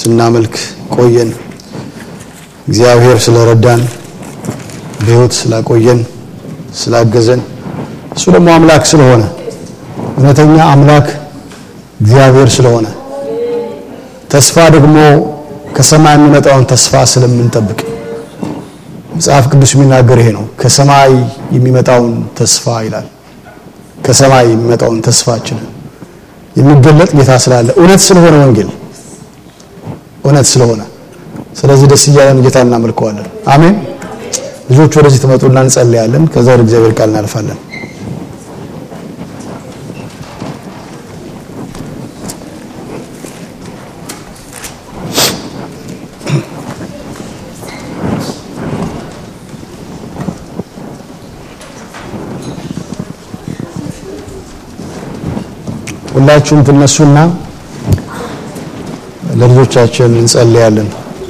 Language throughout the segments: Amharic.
ስናመልክ ቆየን። እግዚአብሔር ስለረዳን በሕይወት ስላቆየን ስላገዘን እሱ ደግሞ አምላክ ስለሆነ እውነተኛ አምላክ እግዚአብሔር ስለሆነ ተስፋ ደግሞ ከሰማይ የሚመጣውን ተስፋ ስለምንጠብቅ መጽሐፍ ቅዱስ የሚናገር ይሄ ነው። ከሰማይ የሚመጣውን ተስፋ ይላል። ከሰማይ የሚመጣውን ተስፋችንን የሚገለጥ ጌታ ስላለ እውነት ስለሆነ ወንጌል እውነት ስለሆነ ስለዚህ ደስ እያለን ጌታ እናመልከዋለን። አሜን። ልጆች ወደዚህ ትመጡና እንጸልያለን። ከዛ ወደ እግዚአብሔር ቃል እናልፋለን። ሁላችሁም ትነሱና ለልጆቻችን እንጸልያለን።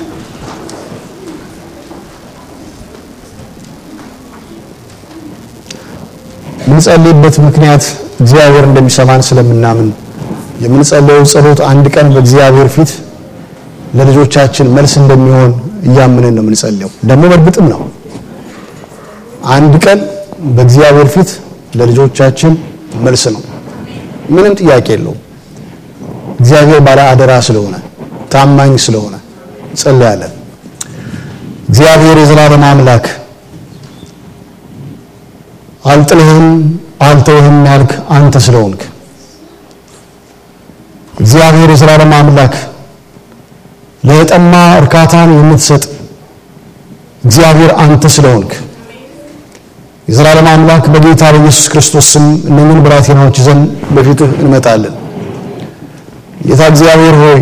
የምንጸልይበት ምክንያት እግዚአብሔር እንደሚሰማን ስለምናምን የምንጸልየው ጸሎት አንድ ቀን በእግዚአብሔር ፊት ለልጆቻችን መልስ እንደሚሆን እያምንን ነው የምንጸልየው። ደግሞ በእርግጥም ነው። አንድ ቀን በእግዚአብሔር ፊት ለልጆቻችን መልስ ነው። ምንም ጥያቄ የለውም። እግዚአብሔር ባለ አደራ ስለሆነ ታማኝ ስለሆነ እንጸልያለን። እግዚአብሔር የዘላለም አምላክ አልጥልህም አልተውህም ያልክ አንተ ስለሆንክ እግዚአብሔር የዘላለም አምላክ ለጠማ እርካታን የምትሰጥ እግዚአብሔር አንተ ስለሆንክ የዘላለም አምላክ በጌታ በኢየሱስ ክርስቶስ ስም እነኝን ብላቴናዎች ይዘን በፊትህ እንመጣለን። ጌታ እግዚአብሔር ሆይ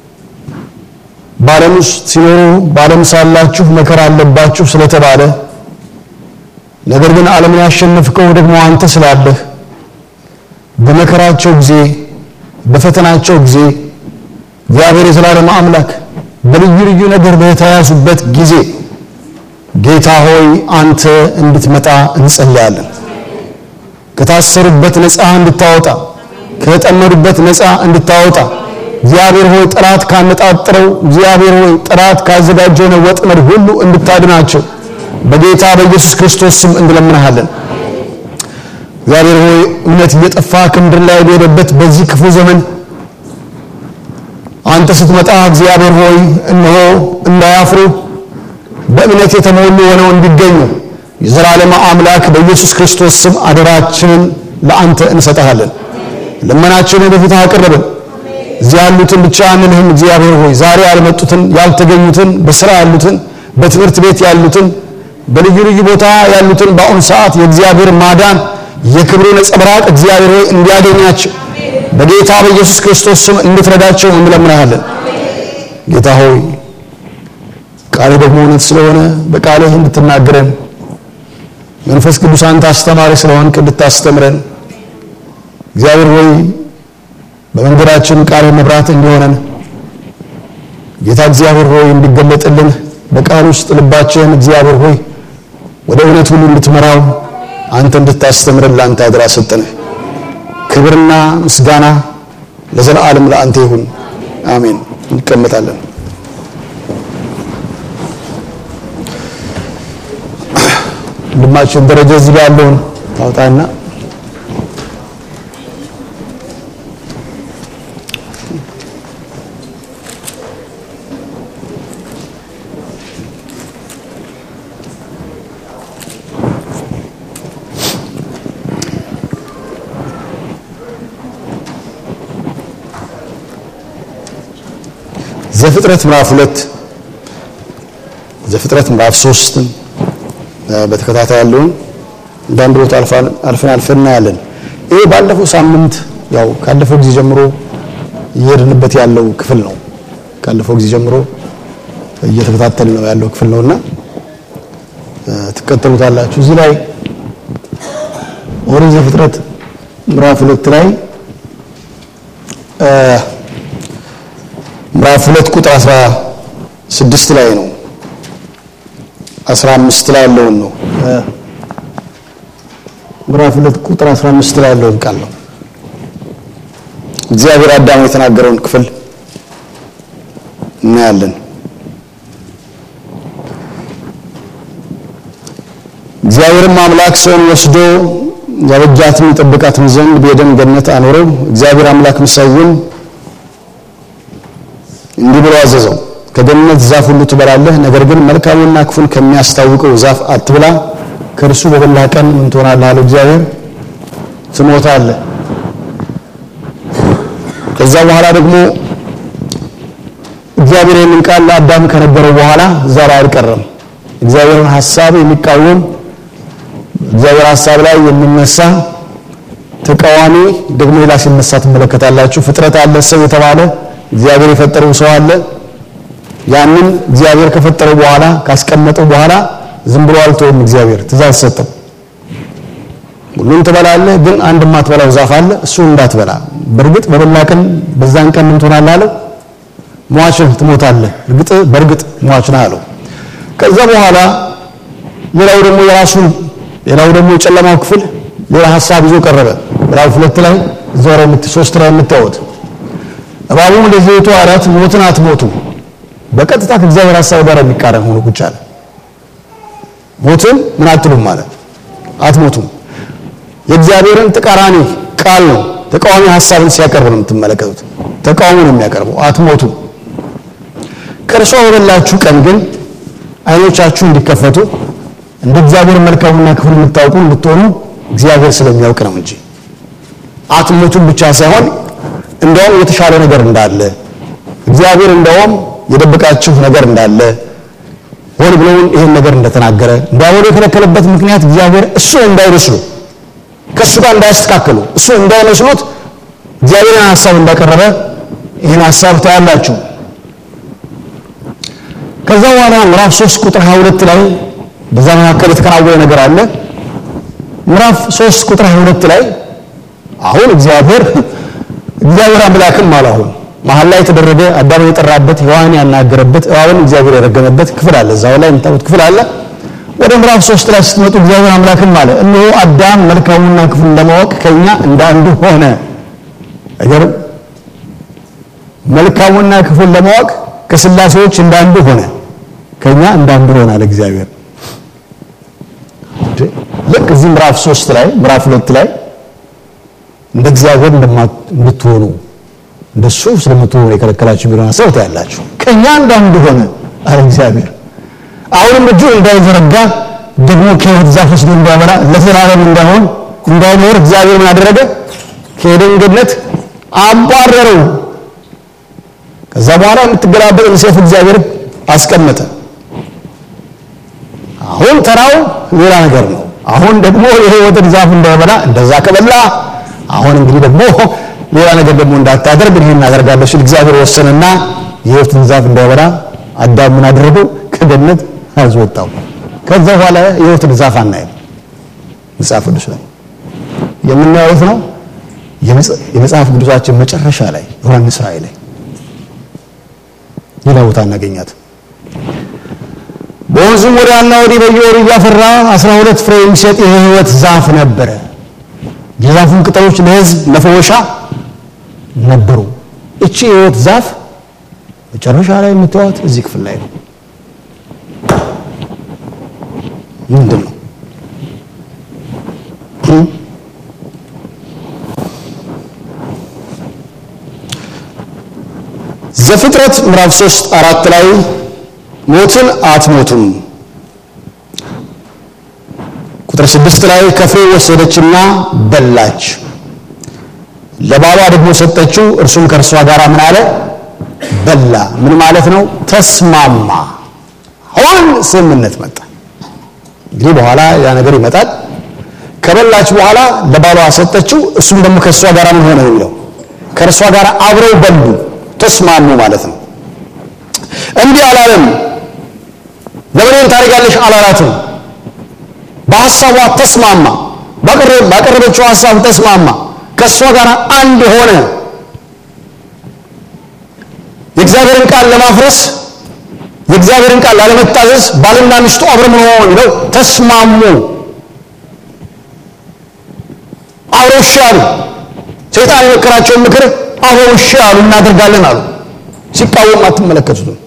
በዓለም ውስጥ ሲኖሩ በዓለም ሳላችሁ መከራ አለባችሁ ስለተባለ ነገር ግን ዓለምን ያሸነፍከው ደግሞ አንተ ስላለህ በመከራቸው ጊዜ በፈተናቸው ጊዜ እግዚአብሔር የዘላለም አምላክ በልዩ ልዩ ነገር በተያዙበት ጊዜ ጌታ ሆይ አንተ እንድትመጣ እንጸልያለን። ከታሰሩበት ነፃ እንድታወጣ፣ ከተጠመዱበት ነፃ እንድታወጣ እግዚአብሔር ሆይ ጠላት ካነጣጥረው እግዚአብሔር ሆይ ጠላት ካዘጋጀው ወጥመድ ሁሉ እንድታድናቸው በጌታ በኢየሱስ ክርስቶስ ስም እንለምንሃለን። እግዚአብሔር ሆይ እምነት እየጠፋ ከምድር ላይ በሄደበት በዚህ ክፉ ዘመን አንተ ስትመጣ እግዚአብሔር ሆይ እነሆ እንዳያፍሩ በእምነት የተሞሉ ሆነው እንዲገኙ የዘላለም አምላክ በኢየሱስ ክርስቶስ ስም አደራችንን ለአንተ እንሰጠሃለን። ልመናችንን በፊትህ አቀረብን። እዚህ ያሉትን ብቻ አንልህም። እግዚአብሔር ሆይ ዛሬ ያልመጡትን ያልተገኙትን፣ በስራ ያሉትን፣ በትምህርት ቤት ያሉትን፣ በልዩ ልዩ ቦታ ያሉትን በአሁኑ ሰዓት የእግዚአብሔር ማዳን የክብሩ ነጸብራቅ እግዚአብሔር ሆይ እንዲያገኛቸው በጌታ በኢየሱስ ክርስቶስ ስም እንድትረዳቸው እንለምናሃለን። ጌታ ሆይ ቃልህ ደግሞ እውነት ስለሆነ በቃልህ እንድትናገረን መንፈስ ቅዱስ አንተ አስተማሪ ስለሆንክ እንድታስተምረን እግዚአብሔር ሆይ በመንገዳችን ቃልህ መብራት እንዲሆነን ጌታ እግዚአብሔር ሆይ እንዲገለጥልን በቃል ውስጥ ልባችን እግዚአብሔር ሆይ ወደ እውነት ሁሉ እንድትመራው አንተ እንድታስተምረን ለአንተ አደራ ሰጠንህ። ክብርና ምስጋና ለዘላለም ለአንተ ይሁን፣ አሜን። እንቀመጣለን። ወንድማችን ደረጃ እዚህ ጋር ያለውን ታውጣና ዘፍጥረት ምዕራፍ ሁለት ዘፍጥረት ምዕራፍ ሶስት በተከታታይ ያለውን አንዳንድ ቦታ አልፈን አልፈን እናያለን። ይሄ ባለፈው ሳምንት ያው ካለፈው ጊዜ ጀምሮ እየሄድንበት ያለው ክፍል ነው። ካለፈው ጊዜ ጀምሮ እየተከታተል ነው ያለው ክፍል ነውና ትከተሉታላችሁ። እዚህ ላይ ኦሪት ዘፍጥረት ምዕራፍ ሁለት ላይ ምዕራፍ ሁለት ቁጥር አስራ ስድስት ላይ ነው አስራ አምስት ላይ ያለውን ነው ምዕራፍ ሁለት ቁጥር አስራ አምስት ላይ ያለውን ቃል ነው እግዚአብሔር አዳም የተናገረውን ክፍል እናያለን። እግዚአብሔርም አምላክ ሰውን ወስዶ ያበጃትም ይጠብቃትም ዘንድ በኤደን ገነት አኖረው። እግዚአብሔር አምላክም ሰውን እንዲህ ብሎ አዘዘው፣ ከገነት ዛፍ ሁሉ ትበላለህ፣ ነገር ግን መልካሙንና ክፉን ከሚያስታውቀው ዛፍ አትብላ፣ ከእርሱ በበላህ ቀን ምን ትሆናለህ አለው እግዚአብሔር፣ ትሞታለህ። ከዛ በኋላ ደግሞ እግዚአብሔር ይህንን ቃል ለአዳም ከነገረው በኋላ እዛ ላይ አልቀረም። እግዚአብሔርን ሐሳብ የሚቃወም እግዚአብሔር ሐሳብ ላይ የሚነሳ ተቃዋሚ ደግሞ ሌላ ሲነሳ ትመለከታላችሁ። ፍጥረት አለ፣ ሰው የተባለ እግዚአብሔር የፈጠረው ሰው አለ። ያንን እግዚአብሔር ከፈጠረው በኋላ ካስቀመጠው በኋላ ዝም ብሎ አልተውም። እግዚአብሔር ትእዛዝ ሰጠው። ሁሉን ትበላለህ፣ ግን አንድ የማትበላው ዛፍ አለ፣ እሱ እንዳትበላ። በእርግጥ በበላ ቀን በዛን ቀን ምን ትሆናለህ አለው? ሟች ትሞታለህ። እርግጥ በእርግጥ ሟች ነህ አለው። ከዛ በኋላ ሌላው ደግሞ የራሱን ሌላው ደግሞ የጨለማው ክፍል ሌላ ሀሳብ ይዞ ቀረበ። ምዕራፍ ሁለት ላይ እዛው ላይ ሶስት ላይ የምታዩት እባቡም ለዘይቱ አላት ሞትን አትሞቱ። በቀጥታ ከእግዚአብሔር ሀሳብ ጋር የሚቃረን ሆኖ ቁጭ አለ። ሞትን ምን አትሉም ማለት አትሞቱም። የእግዚአብሔርን ተቃራኒ ቃል ነው ተቃዋሚ ሀሳብን ሲያቀርብ ነው የምትመለከቱት። ተቃውሞ ነው የሚያቀርበው። አትሞቱም። ከእርሷ በበላችሁ ቀን ግን ዓይኖቻችሁ እንዲከፈቱ እንደ እግዚአብሔር መልካሙና ክፉን የምታውቁ እንድትሆኑ እግዚአብሔር ስለሚያውቅ ነው እንጂ አትሞቱም ብቻ ሳይሆን እንደውም የተሻለ ነገር እንዳለ እግዚአብሔር እንደውም የደበቃችሁ ነገር እንዳለ ሆን ብለውን ይሄን ነገር እንደተናገረ እንዳይሆኑ የከለከለበት ምክንያት እግዚአብሔር እሱ እንዳይመስሉ ከእሱ ጋር እንዳያስተካከሉ እሱ እንዳይመስሉት እግዚአብሔርን ሀሳብ እንዳቀረበ ይህን ሀሳብ ታያላችሁ። ከዛ በኋላ ምዕራፍ 3 ቁጥር 22 ላይ በዛ መካከል የተከናወነ ነገር አለ። ምዕራፍ 3 ቁጥር 22 ላይ አሁን እግዚአብሔር እግዚአብሔር አምላክም አለ አሁን መሀል ላይ የተደረገ አዳም የጠራበት ሔዋን ያናገረበት እባብን እግዚአብሔር የረገመበት ክፍል አለ። እዛው ላይ የምታዩት ክፍል አለ። ወደ ምዕራፍ 3 ላይ ስትመጡ እግዚአብሔር አምላክም አለ እነሆ አዳም መልካሙና ክፉን ለማወቅ ከኛ እንደ አንዱ ሆነ። አይገርም? መልካሙና ክፉን ለማወቅ ከስላሴዎች እንዳንዱ ሆነ፣ ከኛ እንዳንዱ ሆነ አለ እግዚአብሔር። ልክ እዚህ ምዕራፍ 3 ላይ ምዕራፍ 2 ላይ እንደ እግዚአብሔር እንድትሆኑ እንደሱ ስለምትሆኑ የከለከላችሁ ቢሆን ሀሳብ ታያላችሁ። ከኛ እንዳንዱ ሆነ አለ እግዚአብሔር። አሁንም እጁ እንዳይዘረጋ ደግሞ ከሕይወት ዛፍ ወስዶ እንዳይበላ ለዘላለም እንዳይሆን እንዳይኖር እግዚአብሔር ምን አደረገ? ከኤደን ገነት አባረረው። ከዛ በኋላ የምትገላበጥ ሰይፍ እግዚአብሔር አስቀመጠ። አሁን ተራው ሌላ ነገር ነው። አሁን ደግሞ የሕይወትን ዛፍ እንዳይበላ እንደዛ ከበላ አሁን እንግዲህ ደግሞ ሌላ ነገር ደግሞ እንዳታደርግ ይሄን እናደርጋለሁ ሲል እግዚአብሔር ወሰነና የሕይወትን ዛፍ እንዳይበላ አዳም ምን አደረገው? ከገነት አስወጣው። ከዛ በኋላ የሕይወትን ዛፍ አናየም። መጽሐፍ ቅዱስ ላይ የምናየው የት ነው? የመጽሐፍ ቅዱሳችን መጨረሻ ላይ ዮሐንስ ራእይ ላይ ሌላ ቦታ እናገኛት። በወንዙም ወዲያና ወዲህ በየወሩ እያፈራ አስራ ሁለት ፍሬ የሚሰጥ የሕይወት ዛፍ ነበረ። የዛፉን ቅጠሎች ለሕዝብ መፈወሻ ነበሩ። እቺ የሕይወት ዛፍ መጨረሻ ላይ የምታዩት እዚህ ክፍል ላይ ነው። ምንድን ነው? ዘፍጥረት ምዕራፍ 3 አራት ላይ ሞትን አትሞቱም። ቁጥር ስድስት ላይ ከፍሬ ወሰደችና በላች፣ ለባሏ ደግሞ ሰጠችው፣ እርሱም ከእርሷ ጋር ምን አለ በላ። ምን ማለት ነው? ተስማማ። አሁን ስምምነት መጣ። እንግዲህ በኋላ ያ ነገር ይመጣል። ከበላች በኋላ ለባሏ ሰጠችው፣ እሱም ደግሞ ከእርሷ ጋር ምን ሆነ የሚለው ከእርሷ ጋር አብረው በሉ፣ ተስማሙ ማለት ነው። እንዲህ አላለም። ለምን ታደርጋለሽ አላላትም። በሐሳቧ ተስማማ። ባቀረበችው ሐሳብ ተስማማ። ከእሷ ጋር አንድ ሆነ። የእግዚአብሔርን ቃል ለማፍረስ የእግዚአብሔርን ቃል ላለመታዘዝ ባልና ሚስቱ አብረው ምን ሆኑ የሚለው ተስማሙ። አብረው እሺ አሉ። ሰይጣን የመከራቸውን ምክር አብረው እሺ አሉ፣ እናደርጋለን አሉ። ሲቃወም አትመለከቱትም።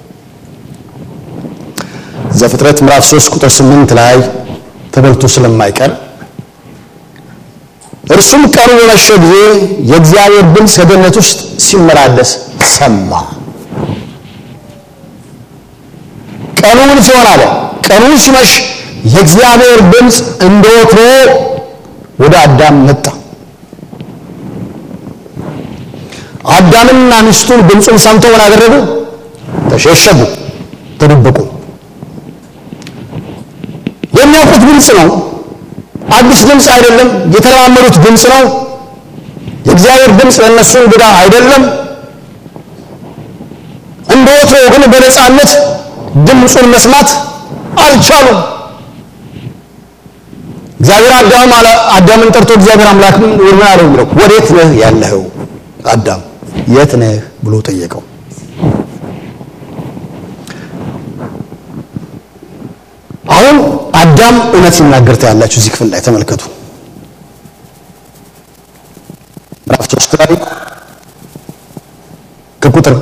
ዘፍጥረት ምዕራፍ 3 ቁጥር 8 ላይ ተበልቶ ስለማይቀር እርሱም ቀኑ በመሸ ጊዜ የእግዚአብሔር ድምፅ ከገነት ውስጥ ሲመላለስ ሰማ። ቀኑን ሲሆን አለ ቀኑን ሲመሽ የእግዚአብሔር ድምፅ እንደ ወትሮ ወደ አዳም መጣ። አዳምና ሚስቱን ድምፁን ሰምተው ምን አደረጉ? ተሸሸጉ፣ ተደበቁ። የሚያውቁት ድምፅ ነው። አዲስ ድምፅ አይደለም። የተለማመዱት ድምፅ ነው። የእግዚአብሔር ድምፅ ለእነሱ እንግዳ አይደለም። እንደ ወትሮ ግን በነፃነት ድምፁን መስማት አልቻሉም። እግዚአብሔር አዳም አለ አዳምን ጠርቶ እግዚአብሔር አምላክ ምን አለው የሚለው ወዴት ነህ ያለኸው? አዳም የት ነህ ብሎ ጠየቀው። አሁን አዳም እውነት ሲናገር ታያላችሁ። እዚህ ክፍል ላይ ተመልከቱ። ምዕራፍ ሶስት ላይ ከቁጥር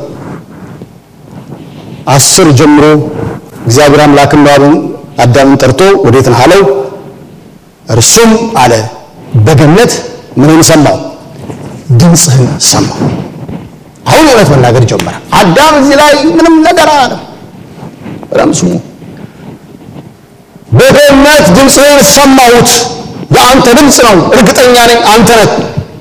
አስር ጀምሮ እግዚአብሔር አምላክም አዳምን ጠርቶ ወዴት ነህ አለው። እርሱም አለ በገነት ምንን ሰማው? ድምፅህን ሰማው። አሁን እውነት መናገር ጀመረ። አዳም እዚህ ላይ ምንም ነገር አለ። በጣም ስሙ። በገነት ድምፅህን ሰማሁት። የአንተ ድምፅ ነው፣ እርግጠኛ ነኝ አንተ ነህ።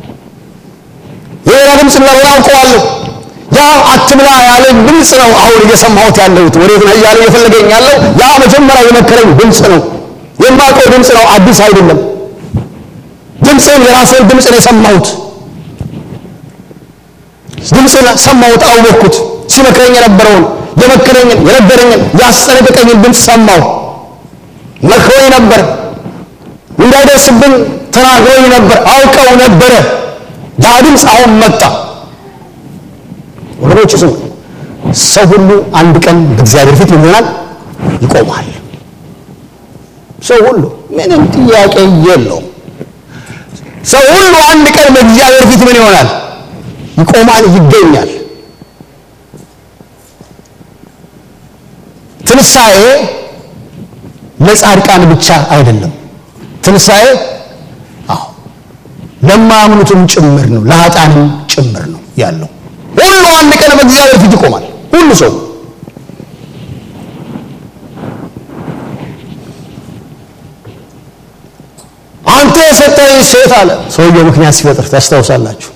የሌላ ድምፅ እንዳልሆነ አውቀዋለሁ። ያ አትብላ ያለኝ ድምፅ ነው አሁን እየሰማሁት ያለሁት። ወዴት ነህ እያለ እየፈለገኝ ያለው ያ መጀመሪያ የመከረኝ ድምፅ ነው። የማውቀው ድምፅ ነው፣ አዲስ አይደለም። ድምፅን የራስን ድምፅ ነው የሰማሁት። ድምፅን ሰማሁት፣ አወቅኩት። ሲመክረኝ የነበረውን የመከረኝን፣ የነበረኝን፣ ያስጠነቀቀኝን ድምፅ ሰማሁ። መክሮኝ ነበር፣ እንዳይደርስብኝ ተናግሮኝ ነበር፣ አውቀው ነበረ። ያ ድምፅ አሁን መጣ። ወገኖች ስሙ። ሰው ሁሉ አንድ ቀን በእግዚአብሔር ፊት ምን ይሆናል? ይቆማል። ሰው ሁሉ ምንም ጥያቄ የለውም። ሰው ሁሉ አንድ ቀን በእግዚአብሔር ፊት ምን ይሆናል? ይቆማል፣ ይገኛል። ትንሣኤ ለጻድቃን ብቻ አይደለም። ትንሣኤ አዎ ለማያምኑትም ጭምር ነው፣ ለኃጥአንም ጭምር ነው ያለው። ሁሉ አንድ ቀን በእግዚአብሔር ፊት ይቆማል። ሁሉ ሰው አንተ የሰጠኝ ሴት አለ ሰውየው ምክንያት ሲፈጥር ታስታውሳላችሁ።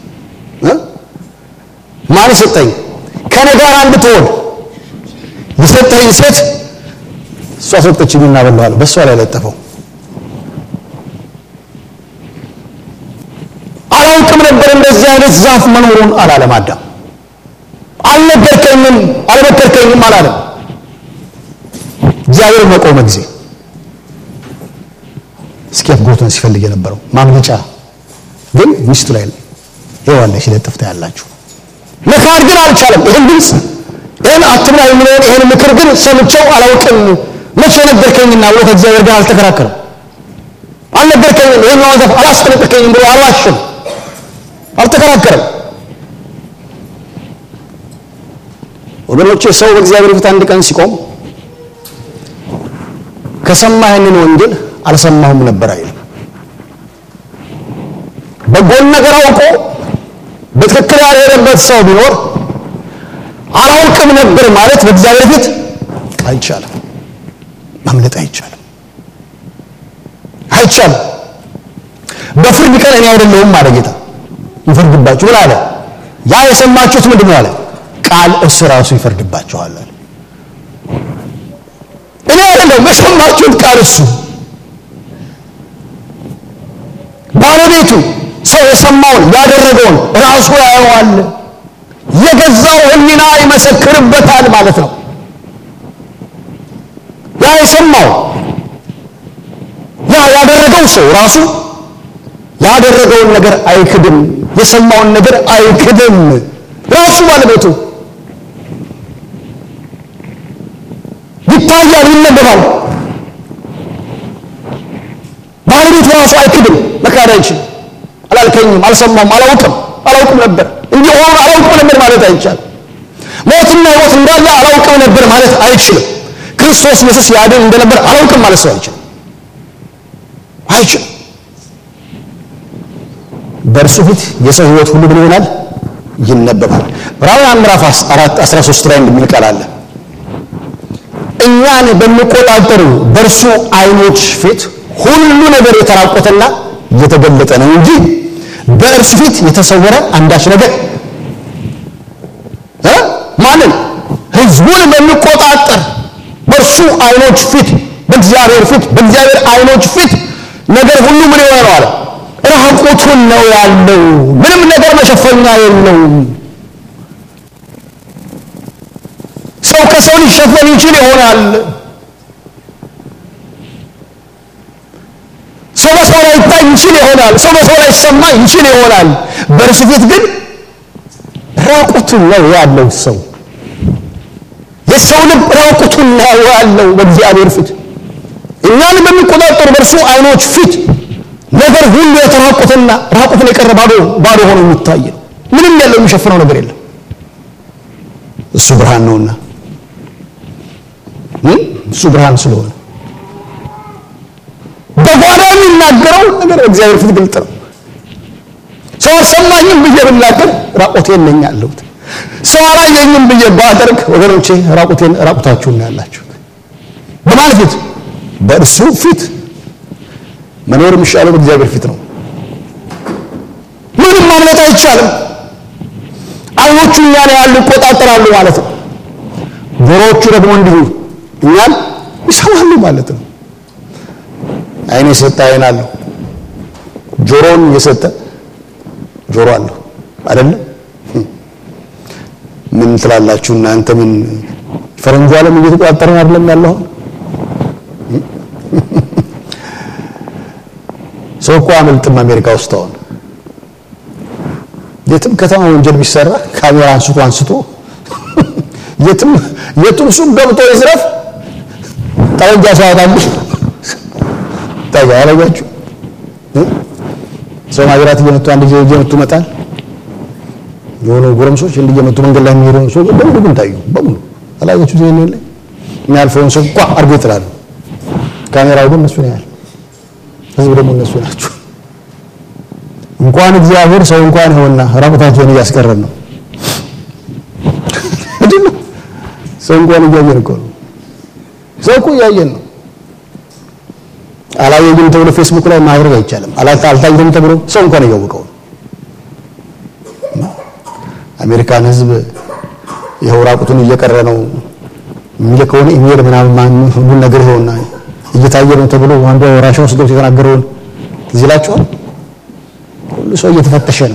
ማን የሰጠኝ? ከኔ ጋር እንድትሆን የሰጠኝ ሴት እሷ ሰጠችኝ እና በላዋለሁ። በእሷ ላይ ለጠፈው። አላውቅም ነበር እንደዚህ አይነት ዛፍ መኖሩን አላለም አዳም። አልነገርከኝም፣ አልመከርከኝም አላለም። እግዚአብሔር መቆመ ጊዜ እስኬፕ ጎቱን ሲፈልግ የነበረው ማምለጫ ግን ሚስቱ ላይ ሔዋን ላይ ሲለጥፍ ታያላችሁ። መካድ ግን አልቻለም። ይህን ድምፅ ይህን አትብላ የሚለውን ይህን ምክር ግን ሰምቼው አላውቅም መቼ ነገርከኝና ብሎ ከእግዚአብሔር ጋር አልተከራከረም። አልነገርከኝም፣ ይህን ዛፍ አላስጠነቀቀኝም ብሎ አልዋሽም፣ አልተከራከረም። ወገኖቼ ሰው በእግዚአብሔር ፊት አንድ ቀን ሲቆም ከሰማ ይህንን ወንጌል አልሰማሁም ነበር አይልም። በጎን ነገር አውቆ በትክክል ያልሄደበት ሰው ቢኖር አላውቅም ነበር ማለት በእግዚአብሔር ፊት አይቻልም፣ ማምለጥ አይቻልም፣ አይቻልም። በፍርድ ቀን እኔ አይደለሁም አለ ጌታ ይፈርድባችሁ ምን አለ? ያ የሰማችሁት ምንድን ነው አለ? ቃል እሱ ራሱ ይፈርድባችኋል አለ። እኔ አይደለሁም የሰማችሁት ቃል እሱ ባለቤቱ ሰው የሰማውን ያደረገውን ራሱ ያየዋል። የገዛው ሕሊና ይመሰክርበታል ማለት ነው። ያ የሰማው ያ ያደረገው ሰው ራሱ ያደረገውን ነገር አይክድም። የሰማውን ነገር አይክድም። ራሱ ባለቤቱ ይታያል፣ ይነበባል። ባለቤቱ ራሱ አይክድም። መካድ አይችልም። አላልከኝም፣ አልሰማም፣ አላውቅም፣ አላውቅም ነበር እንዲህ ሆኖ አላውቅም ነበር ማለት አይቻልም። ሞተ ሞትና ሕይወት እንዳለ አላውቅም ነበር ማለት አይችልም። ክርስቶስ ኢየሱስ ያድን እንደነበር አላውቅም ማለት ሰው አይችልም አይችልም። በእርሱ ፊት የሰው ሕይወት ሁሉ ምን ይሆናል? ይነበባል። ዕብራውያን ምዕራፍ 4 13 ላይ እንደሚል ቃል አለ እኛን በሚቆጣጠሩ በእርሱ ዓይኖች ፊት ሁሉ ነገር የተራቆተና የተገለጠ ነው እንጂ በእርሱ ፊት የተሰወረ አንዳች ነገር እ ማንን ህዝቡን በሚቆጣጠር በእርሱ ዓይኖች ፊት በእግዚአብሔር ፊት በእግዚአብሔር ዓይኖች ፊት ነገር ሁሉ ምን የሆነ ነው አለ ራቁቱን ነው ያለው። ምንም ነገር መሸፈኛ የለውም። ሰው ከሰው ሊሸፈን ይችል ይሆናል። ሰው በሰው ላይ ይታይ ይችል ይሆናል። ሰው በሰው ላይ ይሰማ ይችል ይሆናል። በእርሱ ፊት ግን ራቁቱን ነው ያለው። ሰው የሰው ልብ ራቁቱን ነው ያለው በእግዚአብሔር ፊት እኛን በሚቆጣጠሩ በእርሱ ዓይኖች ፊት ነገር ሁሉ የተራቁትና ራቁትን የቀረ ባዶ ባዶ ሆኖ የሚታይ ነው። ምንም ያለው የሚሸፍነው ነገር የለም። እሱ ብርሃን ነውና እሱ ብርሃን ስለሆነ በጓዳ የሚናገረው ነገር እግዚአብሔር ፊት ግልጥ ነው። ሰው አልሰማኝም ብዬ ብናገር ራቁቴን ነኝ ያለሁት። ሰው አላየኝም ብዬ ባደርግ ወገኖቼ ራቁቴን ራቁታችሁን ነው ያላችሁት። በማን ፊት? በእርሱ ፊት መኖር የሚሻለው በእግዚአብሔር ፊት ነው። ምንም ማምለጥ አይቻልም። ዓይኖቹ እኛን ያሉ ይቆጣጠራሉ ማለት ነው። ጆሮዎቹ ደግሞ እንዲሁ እኛን ይሰማሉ ማለት ነው። ዓይን የሰጠ ዓይን አለው፣ ጆሮን የሰጠ ጆሮ አለው አይደለም? ምን ትላላችሁ እናንተ? ምን ፈረንጁ ዓለም እየተቆጣጠረን አይደለም ያለው? ሰው እኮ አመልጥም አሜሪካ ውስጥ አሁን የትም ከተማ ወንጀል ቢሰራ ካሜራ አንስቶ አንስቶ የትም የቱም ሱቅ ገብቶ ይዝረፍ ጠመንጃ ሲያወጣል ታያ ያረጋችሁ ሰው ማጅራት እየመቱ አንድ ጊዜ እየመቱ መጣል የሆኑ ጎረምሶች እንዲህ እየመቱ መንገድ ላይ የሚሄዱ ሰው በሙሉ ግን ታዩ በሙሉ አላያችሁ ዜና ላይ የሚያልፈውን ሰው ቋ አድርጎ ይጥላሉ ካሜራው ግን እነሱ ነው ያህል ህዝብ ደግሞ እነሱ ናቸው እንኳን እግዚአብሔር ሰው እንኳን ይሆንና ራቁታቸውን እያስቀረን ነው ምንድን ነው ሰው እንኳን እያየን እኮ ነው ሰው እኮ እያየን ነው አላየኝም ተብሎ ፌስቡክ ላይ ማድረግ አይቻልም አልታየም ተብሎ ሰው እንኳን እያወቀው ነው አሜሪካን ህዝብ ይኸው ራቁቱን እየቀረ ነው የሚልከውን ኢሜል ምናምን ሁሉን ነገር ይኸውና እየታየ ነው ተብሎ አንዱ ራሻ ውስጥ ገብቶ የተናገረውን እዚህ ላችኋል ሁሉ ሰው እየተፈተሸ ነው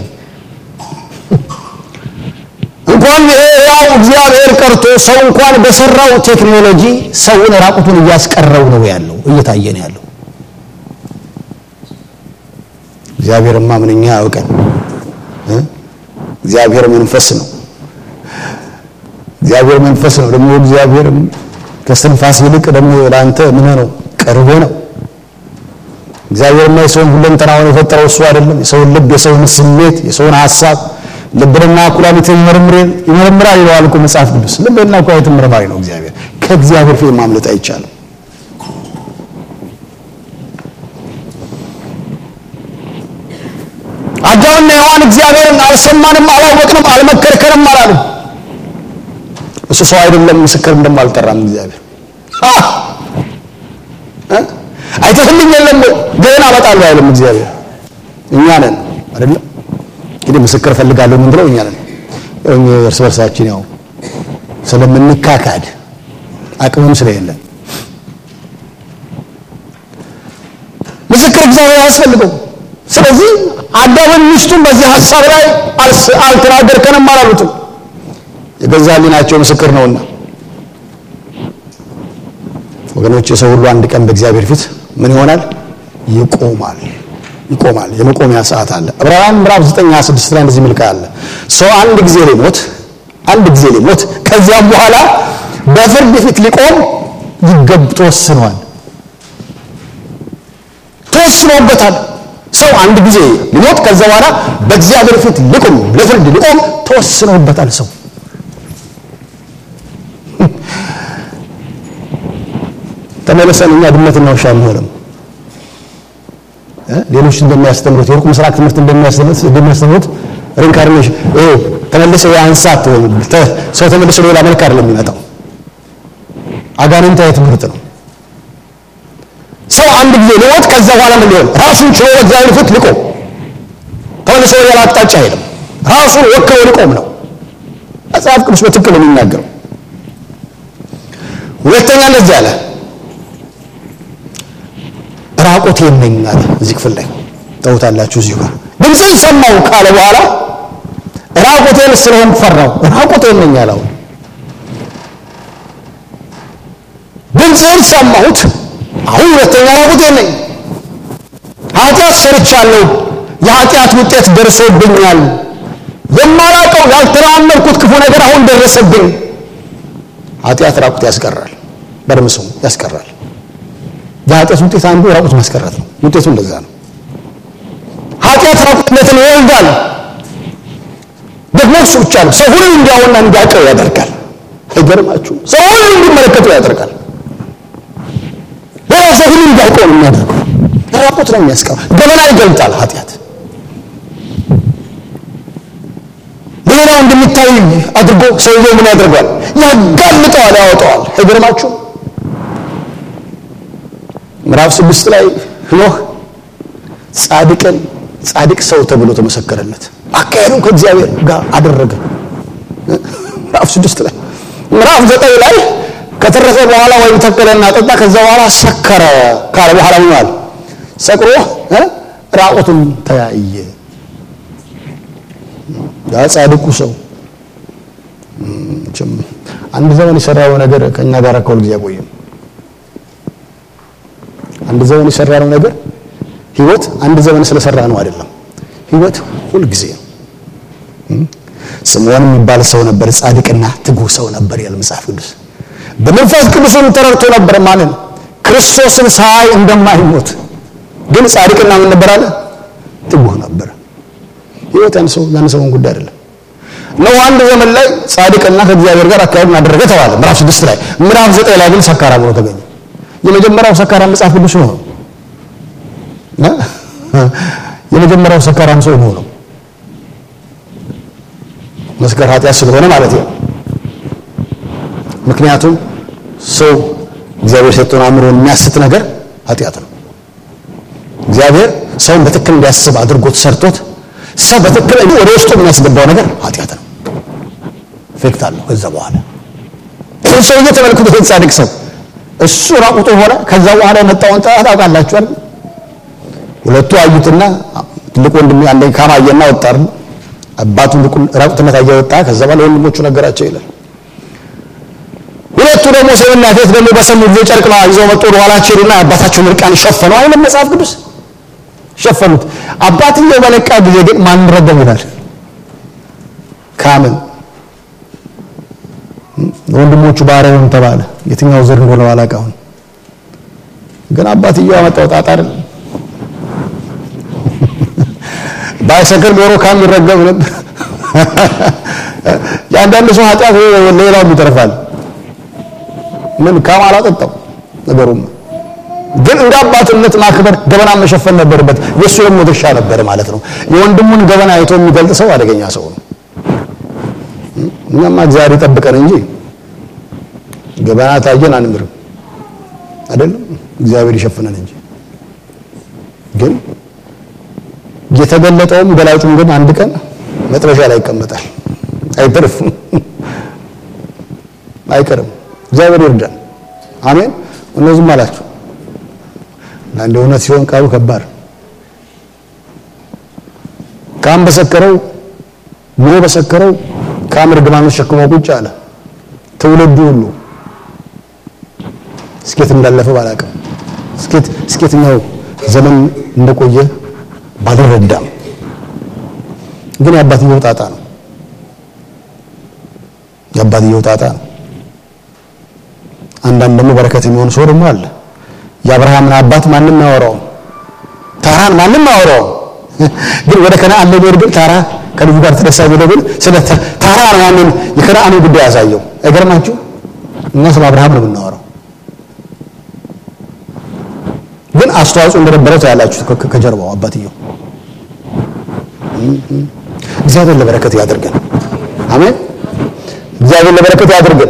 እንኳን ያው እግዚአብሔር ቀርቶ ሰው እንኳን በሰራው ቴክኖሎጂ ሰውን ራቁቱን እያስቀረው ነው ያለው እየታየ ነው ያለው እግዚአብሔርማ ምንኛ ያውቀን እግዚአብሔር መንፈስ ነው እግዚአብሔር መንፈስ ነው ደግሞ እግዚአብሔር ከስትንፋስ ይልቅ ደግሞ ለአንተ ምን ነው ቅርብ ነው እግዚአብሔርና የሰውን ሁለንተናውን የፈጠረው እሱ አይደለም የሰውን ልብ የሰውን ስሜት የሰውን ሀሳብ ልብንና ኩላሊትን ይመረምራል ይለዋል እኮ መጽሐፍ ቅዱስ ልብና ኩላሊትን መርማሪ ነው እግዚአብሔር ከእግዚአብሔር ፊት ማምለጥ አይቻልም አዳምና ሔዋን እግዚአብሔርን አልሰማንም አላወቅንም አልመከርከንም አላሉም እሱ ሰው አይደለም ምስክርም ደግሞ አልጠራም እግዚአብሔር አይተህልኝ የለም ገና አመጣለሁ አይልም እግዚአብሔር እኛ ነን አይደለም እንግዲህ ምስክር ፈልጋለሁ ምን ብለው እኛ ነን እርስ በርሳችን ያው ስለምንካካድ አቅምም ስለሌለን ምስክር እግዚአብሔር አያስፈልገው ስለዚህ አዳምን ሚስቱን በዚህ ሀሳብ ላይ አልተናገርከንም አላሉትም የገዛ ሕሊናቸው ምስክር ነውና ወገኖች የሰው ሁሉ አንድ ቀን በእግዚአብሔር ፊት ምን ይሆናል ይቆማል ይቆማል የመቆሚያ ሰዓት አለ ዕብራውያን ምዕራፍ 9 26 ላይ እንደዚህ ምልካ አለ ሰው አንድ ጊዜ ሊሞት አንድ ጊዜ ሊሞት ከዚያም በኋላ በፍርድ ፊት ሊቆም ይገብ ተወስኗል ተወስኖበታል ሰው አንድ ጊዜ ሊሞት ከዛ በኋላ በእግዚአብሔር ፊት ሊቆም ለፍርድ ሊቆም ተወስኖበታል ሰው ተመለሰን እኛ ድመትና ውሻ አንሆንም። ሌሎች እንደሚያስተምሩት የሩቅ ምስራቅ ትምህርት እንደሚያስተምሩት እንደሚያስተምሩት ሪንካርኔሽን ይሄ ተመልሰ የአንሳት ሰው ተመልሶ ሌላ መልክ አይደለም የሚመጣው፣ አጋንንታዊ ትምህርት ነው። ሰው አንድ ጊዜ ሊሞት ከዛ በኋላ ምን ሊሆን ራሱን ችሎ እግዚአብሔር ፊት ሊቆም ተመልሶ ሌላ አቅጣጫ አይሄድም። ራሱን ወክሎ ሊቆም ነው መጽሐፍ ቅዱስ በትክክል ነው የሚናገረው። ሁለተኛ እንደዚህ አለ ራቆቴን ነኝ አለ። እዚህ ክፍል ላይ ተውታላችሁ። እዚሁ ጋር ድምፅን ሰማሁ ካለ በኋላ ራቆቴን ስለሆን ፈራው። ራቆቴን ነኝ አለ። አሁን ድምፅን ሰማሁት፣ አሁን ሁለተኛ ራቆቴን ነኝ። ኃጢአት ሰርቻለሁ፣ የኃጢአት ውጤት ደርሶብኛል። የማላውቀው ያልተራመድኩት ክፉ ነገር አሁን ደረሰብኝ። ኃጢአት ራቁት ያስቀራል፣ በደምስሙ ያስቀራል። የኃጢአት ውጤት አንዱ ራቁት ማስቀረት ነው። ውጤቱ እንደዛ ነው። ኃጢአት ራቁትነትን ይወልዳል። ደግሞ እሱ ብቻ ነው። ሰው ሁሉ እንዲያውና እንዲያውቀው ያደርጋል። አይገርማችሁ? ሰው ሁሉ እንዲመለከተው ያደርጋል። ሌላ ሰው ሁሉ እንዲያውቀው ነው የሚያደርገው። ራቁት ነው የሚያስቀረው። ገበና ይገልጣል ኃጢአት ሌላው እንደሚታይ አድርጎ ሰውየው ምን ያደርገዋል? ያጋልጠዋል፣ ያወጣዋል። አይገርማችሁ? ምዕራፍ ስድስት ላይ ኖህ ጻድቅን ጻድቅ ሰው ተብሎ ተመሰከረለት። አካሄዱን ከእግዚአብሔር ጋር አደረገ። ምዕራፍ ስድስት ላይ ምዕራፍ ዘጠኝ ላይ ከተረፈ በኋላ ወይም ተከለና ጠጣ፣ ከዛ በኋላ ሰከረ ካለ በኋላ ምናል ሰቅሮ ራቁቱን ተያየ። ያ ጻድቁ ሰው አንድ ዘመን የሰራው ነገር ከእኛ ጋር ከሁል ጊዜ አይቆይም። አንድ ዘመን የሰራነው ነገር ህይወት አንድ ዘመን ስለሰራ ነው አይደለም። ህይወት ሁል ጊዜ ነው። ስምዖን የሚባል ሰው ነበር፣ ጻድቅና ትጉህ ሰው ነበር ያለ መጽሐፍ ቅዱስ። በመንፈስ ቅዱስም ተረድቶ ነበር ማለት ክርስቶስን ሳይ እንደማይሞት ግን ጻድቅና ምን ነበር አለ? ትጉህ ነበር። ህይወት ያን ሰው ያን ሰውን ጉዳይ አይደለም። ነው አንድ ዘመን ላይ ጻድቅና ከእግዚአብሔር ጋር አካሄዱን አደረገ ተባለ ምዕራፍ ስድስት ላይ። ምዕራፍ ዘጠኝ ላይ ግን ሰካራም ሆኖ ተገኘ። የመጀመሪያው ሰካራም መጽሐፍ ቅዱስ ነው። የመጀመሪያው ሰካራም ሰው ነው ነው መስከር ኃጢአት ስለሆነ ማለት ነው። ምክንያቱም ሰው እግዚአብሔር ሰጥቶን አእምሮን የሚያስት ነገር ኃጢአት ነው። እግዚአብሔር ሰውን በትክክል እንዲያስብ አድርጎት ሰርቶት ሰው በትክክል ወደ ውስጡ የሚያስገባው ነገር ኃጢአት ነው። ኢፌክት አለው። ከዛ በኋላ ይህ ሰውዬ ተመልክቶ ጻድቅ ሰው እሱ ራቁቱ ሆነ። ከዛ በኋላ የመጣውን ጣጣ ታውቃላችኋል። ሁለቱ አዩትና ትልቅ ወንድም አንዴ ካማየና ወጣር አባቱ ራቁትነት አየ ወጣ። ከዛ በኋላ ወንድሞቹ ነገራቸው ይላል። ሁለቱ ደግሞ ሴትና ሴት ደግሞ በሰሙ ጊዜ ጨርቅ ይዘው መጡ። ወደ ኋላቸው ሄዱና አባታቸውን እርቃን ሸፈኑ። አይደለም መጽሐፍ ቅዱስ ሸፈኑት። አባትየው በነቃ ጊዜ ግን ማን ረገም ይላል? ካምን ወንድሞቹ ባሪያውን ተባለ። የትኛው ዘር እንደሆነ አላውቅም። ግን አባትየው ያመጣው ጣጣ አይደል? ባይሰክር ኖሮ ካም ይረገም ነበር። የአንዳንድ ሰው ኃጢአት ሌላውም ይተርፋል። ምን ካም አላጠጣው ነገሩም ግን እንደ አባትነት ማክበር ገበና መሸፈን ነበረበት። የእሱ ደግሞ ድርሻ ነበር ማለት ነው። የወንድሙን ገበና አይቶ የሚገልጥ ሰው አደገኛ ሰው ነው። እኛማ እግዚአብሔር ይጠብቀን እንጂ ገበና ታየን አንምርም አይደለም። እግዚአብሔር ይሸፍነን እንጂ ግን የተገለጠውም ገላጩም ግን አንድ ቀን መጥረሻ ላይ ይቀመጣል። አይተርፍም፣ አይቀርም። እግዚአብሔር ይርዳን። አሜን። እነዚህም አላችሁ አንድ እውነት ሲሆን ቃሉ ከባድ ካም በሰከረው ኑሮ በሰከረው ካም እርግማኑን ተሸክሞ ቁጭ አለ። ትውልዱ ሁሉ እስኬት እንዳለፈ ባላቅም እስኬት እስኬትኛው ዘመን እንደቆየ ባልረዳም ግን የአባትየው ጣጣ ነው። የአባትየው ጣጣ ነው። አንዳንድ ደግሞ በረከት የሚሆን ሰው ደግሞ አለ። የአብርሃምን አባት ማንም አያወራውም። ታራን ማንም አያወራውም። ግን ወደ ከነአን ለሚሄድ ግን ታራ ከልጁ ጋር ተነሳ ብሎ ግን ስለ ታራ ነው ያንን የከነአንን ጉዳይ ያሳየው። አይገርማችሁ? እኛ ስለ አብርሃም ነው የምናወራው። ግን አስተዋጽኦ እንደነበረው ታያላችሁ ከ- ከጀርባው አባትየው። እግዚአብሔር ለበረከት ያድርገን። አሜን። እግዚአብሔር ለበረከት ያድርገን።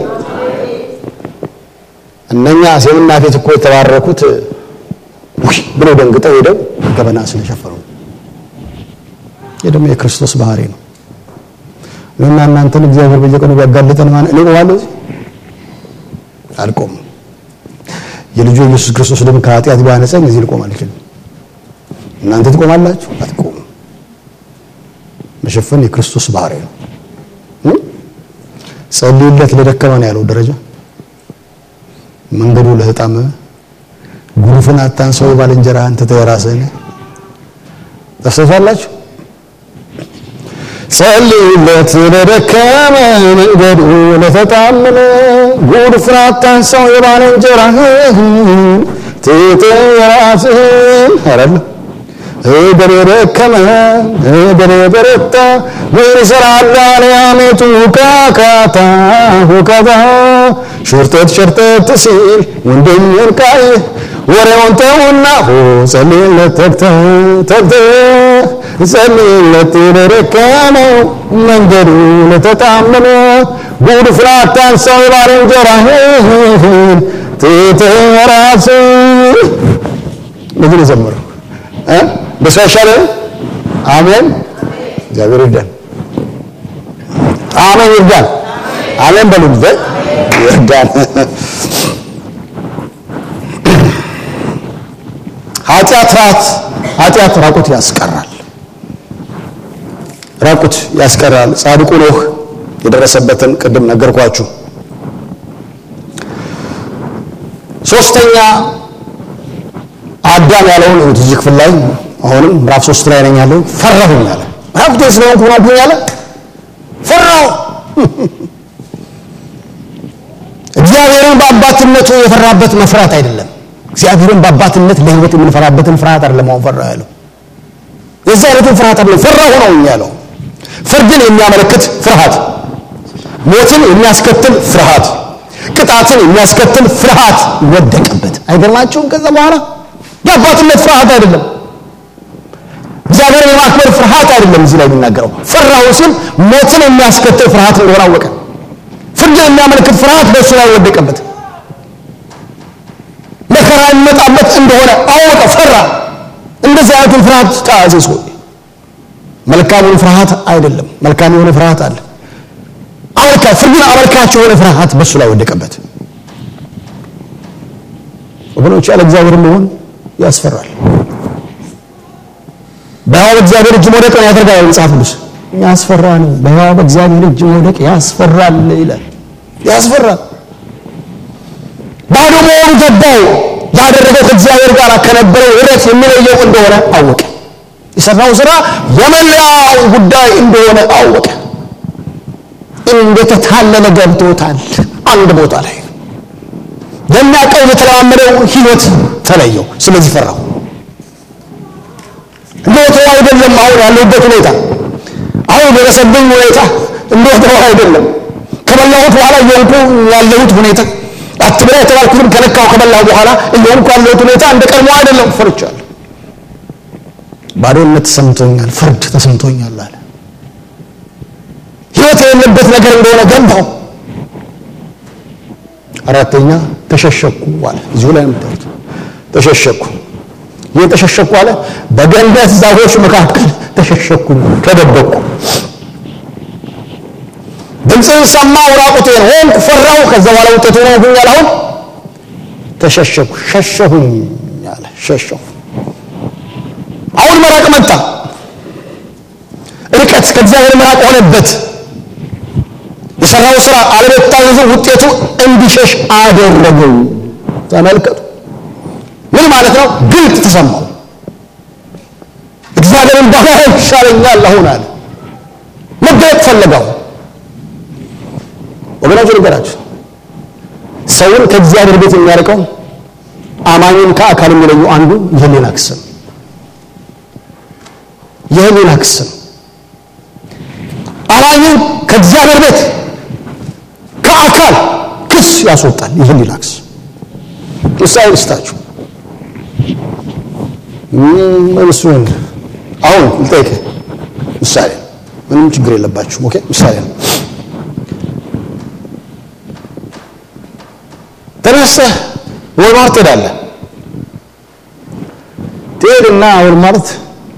እነኛ ሴምና ፌት እኮ የተባረኩት ውይ ብለው ደንግጠው ሄደው ገበና ስለሸፈኑ ነው። ይህ ደግሞ የክርስቶስ ባህሪ ነው። እኔና እናንተን እግዚአብሔር በየቀኑ ቢያጋልጠን ማን እኔ ቆማለሁ እዚህ አልቆምም። የልጁ ኢየሱስ ክርስቶስ ደም ከኃጢአት ቢያነጻኝ እዚህ ልቆም አልችልም። እናንተ ትቆማላችሁ? አትቆሙም። መሸፈን የክርስቶስ ባህሪ ነው። እ? ጸልዩለት ለደከመ ነው ያለው ደረጃ መንገዱ ለተጣመመ ጉሩፍን አታንሰው ባልንጀራህን ትተህ የራስህን ታስተውላላችሁ። ጸልዩለት ለደከመ መንገዱ ለተጣመመ ጉሩፍን አታንሰው የባልንጀራህን ትተህ የራስህን አይደለም እግር የደከመ እግር የበረታ ምን ይሰራል አልያሜቱ ካካታ ሁካታ ሸርጠት ሸርጠት ሲል ወንድሜን ቃይ ወሬውን ተውና ሆ ጸልይለት ተግተህ ተግተህ ጸልይለት ለደከመው መንገዱ ለተጣመመ ጉድፍን አታንሳው የባልንጀራህን ትተህ ራስህን እንደዚህ ነው የዘመረው እ በሰው አይሻልም? አሜን። እግዚአብሔር ይርዳን። አሜን ይርዳን። አሜን በሉ እንጂ ይርዳን። ኃጢአት ራት ኃጢአት ራቁት ያስቀራል። ራቁት ያስቀራል። ጻድቁ ኖህ የደረሰበትን ቅድም ነገርኳችሁ። ሶስተኛ አዳም ያለውን እዩት እዚህ ክፍል ላይ አሁንም ምዕራፍ ሶስት ላይ ነኝ ያለው ፈራሁኝ አለ። ራቁቴን ስለሆንኩ ሆናብኝ አለ። ፈራሁ። እግዚአብሔርን በአባትነቱ የፈራበት መፍራት አይደለም። እግዚአብሔርን በአባትነት ለሕይወት የምንፈራበትን ፍርሃት አይደለም። አሁን ፈራ ያለው የዚህ አይነቱን ፍርሃት አይደለም። ፈራሁ ነው ያለው። ፍርድን የሚያመለክት ፍርሃት፣ ሞትን የሚያስከትል ፍርሃት፣ ቅጣትን የሚያስከትል ፍርሃት ወደቀበት። አይገርማችሁም? ከዛ በኋላ የአባትነት ፍርሃት አይደለም። እግዚአብሔርን የማክበር ፍርሃት አይደለም። እዚህ ላይ የሚናገረው ፈራሁ ሲል ሞትን የሚያስከትል ፍርሃት እንደሆነ አወቀ። ፍርድን የሚያመለክት ፍርሃት በእሱ ላይ ወደቀበት። መከራ የሚመጣበት እንደሆነ አወቀ፣ ፈራ። እንደዚህ አይነቱን ፍርሃት ተያዘ ሰው። መልካሙን ፍርሃት አይደለም። መልካም የሆነ ፍርሃት አለ። አመልካ ፍርድን አመልካች የሆነ ፍርሃት በእሱ ላይ ወደቀበት። ወገኖች ያለ እግዚአብሔር መሆን ያስፈራል። በሕያው በእግዚአብሔር እጅ መውደቅ ነው ያደርጋል መጽሐፍ ቅዱስ። ያስፈራ ነው። በሕያው በእግዚአብሔር እጅ መውደቅ ያስፈራል ይላል። ያስፈራል። ባዶ መሆኑ ገባው። ያደረገው ከእግዚአብሔር ጋር ከነበረው ኅብረት የሚለየው እንደሆነ አወቀ። የሰራው ስራ የመላው ጉዳይ እንደሆነ አወቀ። እንደተታለለ ገብቶታል። አንድ ቦታ ላይ የሚያውቀው የተለማመደው ህይወት ተለየው። ስለዚህ ፈራው። እንደወትሮው አይደለም። አሁን ያለሁበት ሁኔታ፣ አሁን የደረሰብኝ ሁኔታ እንደወትሮው አይደለም። ከበላሁት በኋላ እየሆንኩ ያለሁት ሁኔታ አትብላ የተባልኩትም ከነካው ከበላሁ በኋላ እየሆንኩ ያለሁት ሁኔታ እንደ ቀድሞ አይደለም። ፈርቻለሁ። ባዶነት ተሰምቶኛል፣ ፍርድ ተሰምቶኛል አለ። ህይወት የሌለበት ነገር እንደሆነ ገባው። አራተኛ ተሸሸኩ አለ። እዚሁ ላይ የምታዩት ተሸሸኩ። ይህ ተሸሸኩ አለ። በገነት ዛፎች መካከል ተሸሸኩ፣ ተደበቅኩ። ድምፅን ሰማሁ፣ ራቁቴን ሆንኩ፣ ፈራሁ። ከዛ በኋላ ውጤቱ ነው ሆኛል። አሁን ተሸሸኩ፣ ሸሸሁኝ አለ። ሸሸሁ። አሁን መራቅ መጣ። ርቀት ከእግዚአብሔር መራቅ ሆነበት። የሰራው ስራ አለመታዘዙ ውጤቱ እንዲሸሽ አደረገው። ተመልከቱ። ምን ማለት ነው? ግልጥ ተሰማው። እግዚአብሔርን ባሪያ ይሻለኛል አሁን አለ። መገለጥ ፈለገው። ወገኖች ልንገራችሁ፣ ሰውን ከእግዚአብሔር ቤት የሚያርቀው አማኙን ከአካል የሚለየው አንዱ የህሊና ክስ ነው። የህሊና ክስ ነው። አማኙን ከእግዚአብሔር ቤት ከአካል ክስ ያስወጣል። ይህን ይላክስ ምሳሌ ልስጣችሁ። እሱን አሁን ልጠይቅህ ምሳሌ ምንም ችግር የለባችሁም። ኦኬ ምሳሌ ነው። ተነስተህ ወልማርት ትሄዳለህ። ትሄድና ወልማርት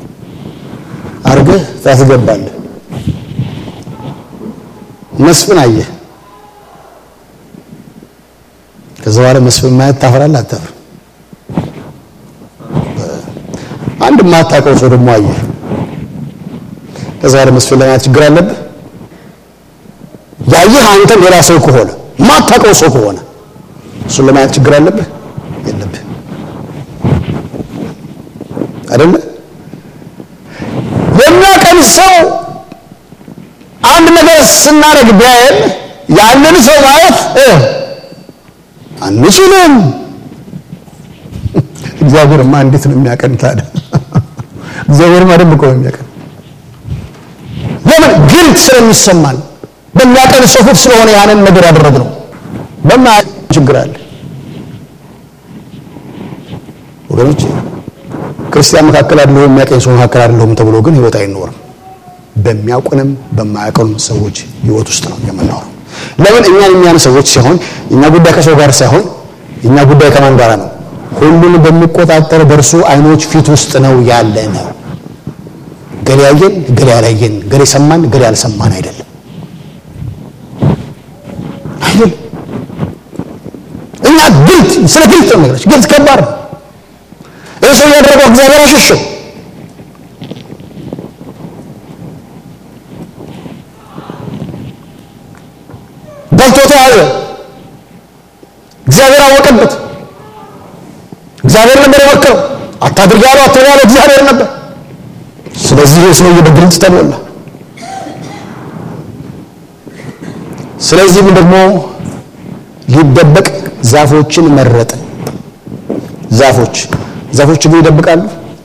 አድርገህ ታስገባለህ። መስፍን አየህ። ከዛ በኋላ መስፍን ማየት ታፈራለህ አታፍርም? አንድ የማታውቀው ሰው ደግሞ አየህ። ከዛ በኋላ መስፍን ለማየት ችግር አለብህ? ያየህ አንተ ሌላ ሰው ከሆነ የማታውቀው ሰው ከሆነ እሱን ለማየት ችግር አለብህ? የለብህ አይደለ? የሚያቀን ሰው አንድ ነገር ስናደርግ ቢያየን ያንን ሰው ማየት አንችልም። እግዚአብሔርማ እንዴት ነው የሚያቀን ታዲያ? እግዚአብሔርማ ደንብ እኮ ነው የሚያቀን። ለምን ግልጥ ስለሚሰማን በሚያቀን ሰው ፊት ስለሆነ ያንን ነገር ያደረግነው በማ ችግር አለ ወገኖች። ክርስቲያን መካከል አይደለሁም የሚያቀኝ ሰው መካከል አይደለሁም ተብሎ ግን ህይወት አይኖርም። በሚያውቁንም በማያውቁንም ሰዎች ህይወት ውስጥ ነው የምናወራው። ለምን እኛን የሚያን ሰዎች ሲሆን እኛ ጉዳይ ከሰው ጋር ሳይሆን እኛ ጉዳይ ከማን ጋር ነው? ሁሉን በሚቆጣጠር በእርሱ አይኖች ፊት ውስጥ ነው ያለ ነው። ገሌ ያየን፣ ገሌ ያላየን፣ ገሌ ሰማን፣ ገሌ ያልሰማን አይደለም አይደለም። እኛ ግልጥ ስለ ግልጥ ነው ነገሮች ግልጥ ከባድ ነው። ይህ ሰው ያደረገው እግዚአብሔር አሸሸው። በልቶ ተያዘ። እግዚአብሔር አወቀበት። እግዚአብሔር ነበር የመከረው። አታድርግ ያለው አትበል ያለው እግዚአብሔር ነበር። ስለዚህ ይህ ሰውዬ በግልጽ ተሞላ። ስለዚህም ደግሞ ሊደበቅ ዛፎችን መረጠ። ዛፎች ዛፎች ግን ይደብቃሉ?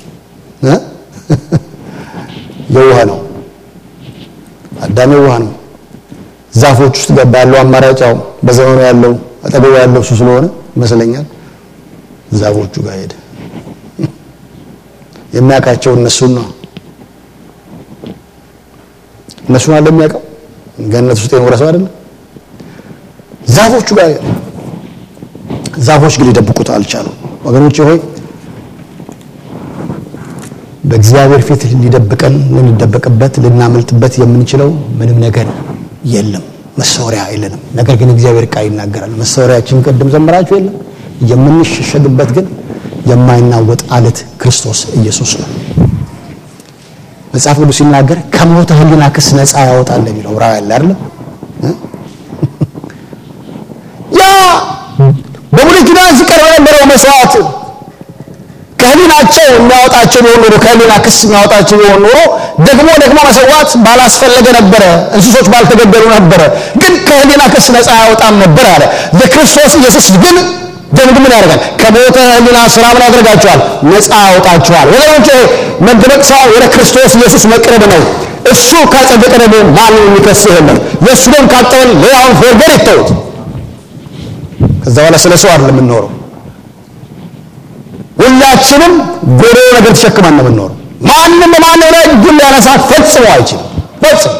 የውሃ ነው። አዳም የውሃ ነው። ዛፎች ውስጥ ገባ። ያለው አማራጭ ያው በዘመኑ ያለው አጠገቡ ያለው እሱ ስለሆነ ይመስለኛል ዛፎቹ ጋር ሄደ። የሚያውቃቸው እነሱን ነው። እነሱን አለ የሚያውቀው ገነት ውስጥ የኖረ ሰው አይደለም። ዛፎቹ ጋር ሄደ። ዛፎች ግን ሊደብቁት አልቻሉም። ወገኖቼ ሆይ በእግዚአብሔር ፊት ሊደብቀን ልንደበቅበት ልናመልጥበት የምንችለው ምንም ነገር የለም። መሰወሪያ የለንም። ነገር ግን እግዚአብሔር ቃል ይናገራል። መሰወሪያችን ቅድም ዘምራችሁ የለም የምንሸሸግበት ግን የማይናወጥ አለት ክርስቶስ ኢየሱስ ነው። መጽሐፍ ቅዱስ ሲናገር ከሞተ ሕሊና ክስ ነፃ ያወጣል የሚለው ዕብራውያን ላይ አይደለም። ያ በብሉይ ኪዳን ሲቀርብ የነበረው መስዋዕት ከህሊናቸው የሚያወጣቸው ቢሆን ኖሮ ከህሊና ክስ የሚያወጣቸው ቢሆን ኖሮ ደግሞ ደግሞ መሰዋት ባላስፈለገ ነበረ፣ እንስሶች ባልተገደሉ ነበረ። ግን ከህሊና ክስ ነፃ ያወጣም ነበር አለ። የክርስቶስ ኢየሱስ ግን ደም ምን ያደርጋል? ከሞተ ህሊና ስራ ምን ያደርጋቸዋል? ነፃ ያወጣቸዋል። ወገኖቼ መደበቅ ሳይሆን ወደ ክርስቶስ ኢየሱስ መቅረብ ነው። እሱ ካጸደቀ ደግሞ ማንም የሚከስህ የለም። የእሱ ደም ካጠበን ሌላውን ፎርገር ይተውት። ከዛ በኋላ ስለ ሰው አይደለም የምንኖረው ሁላችንም ጎዶሎ ነገር ተሸክመን ነው የምንኖረው። ማንም በማንም ላይ እጁን ሊያነሳ ፈጽሞ አይችልም። ፈጽሞ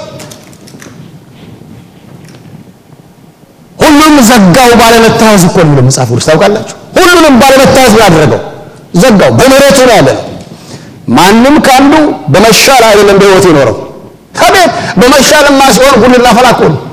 ሁሉም ዘጋው ባለመታዘዝ እኮ ነው መጽሐፍ ቅዱስ ታውቃላችሁ። ሁሉንም ባለመታዘዝ ነው ያደረገው፣ ዘጋው። በምህረቱ ነው ያለ። ማንም ከአንዱ በመሻል አይደለም በህይወት የኖረው። ከቤት በመሻልማ ሲሆን ሁሉ እናፈላ እኮ ነው።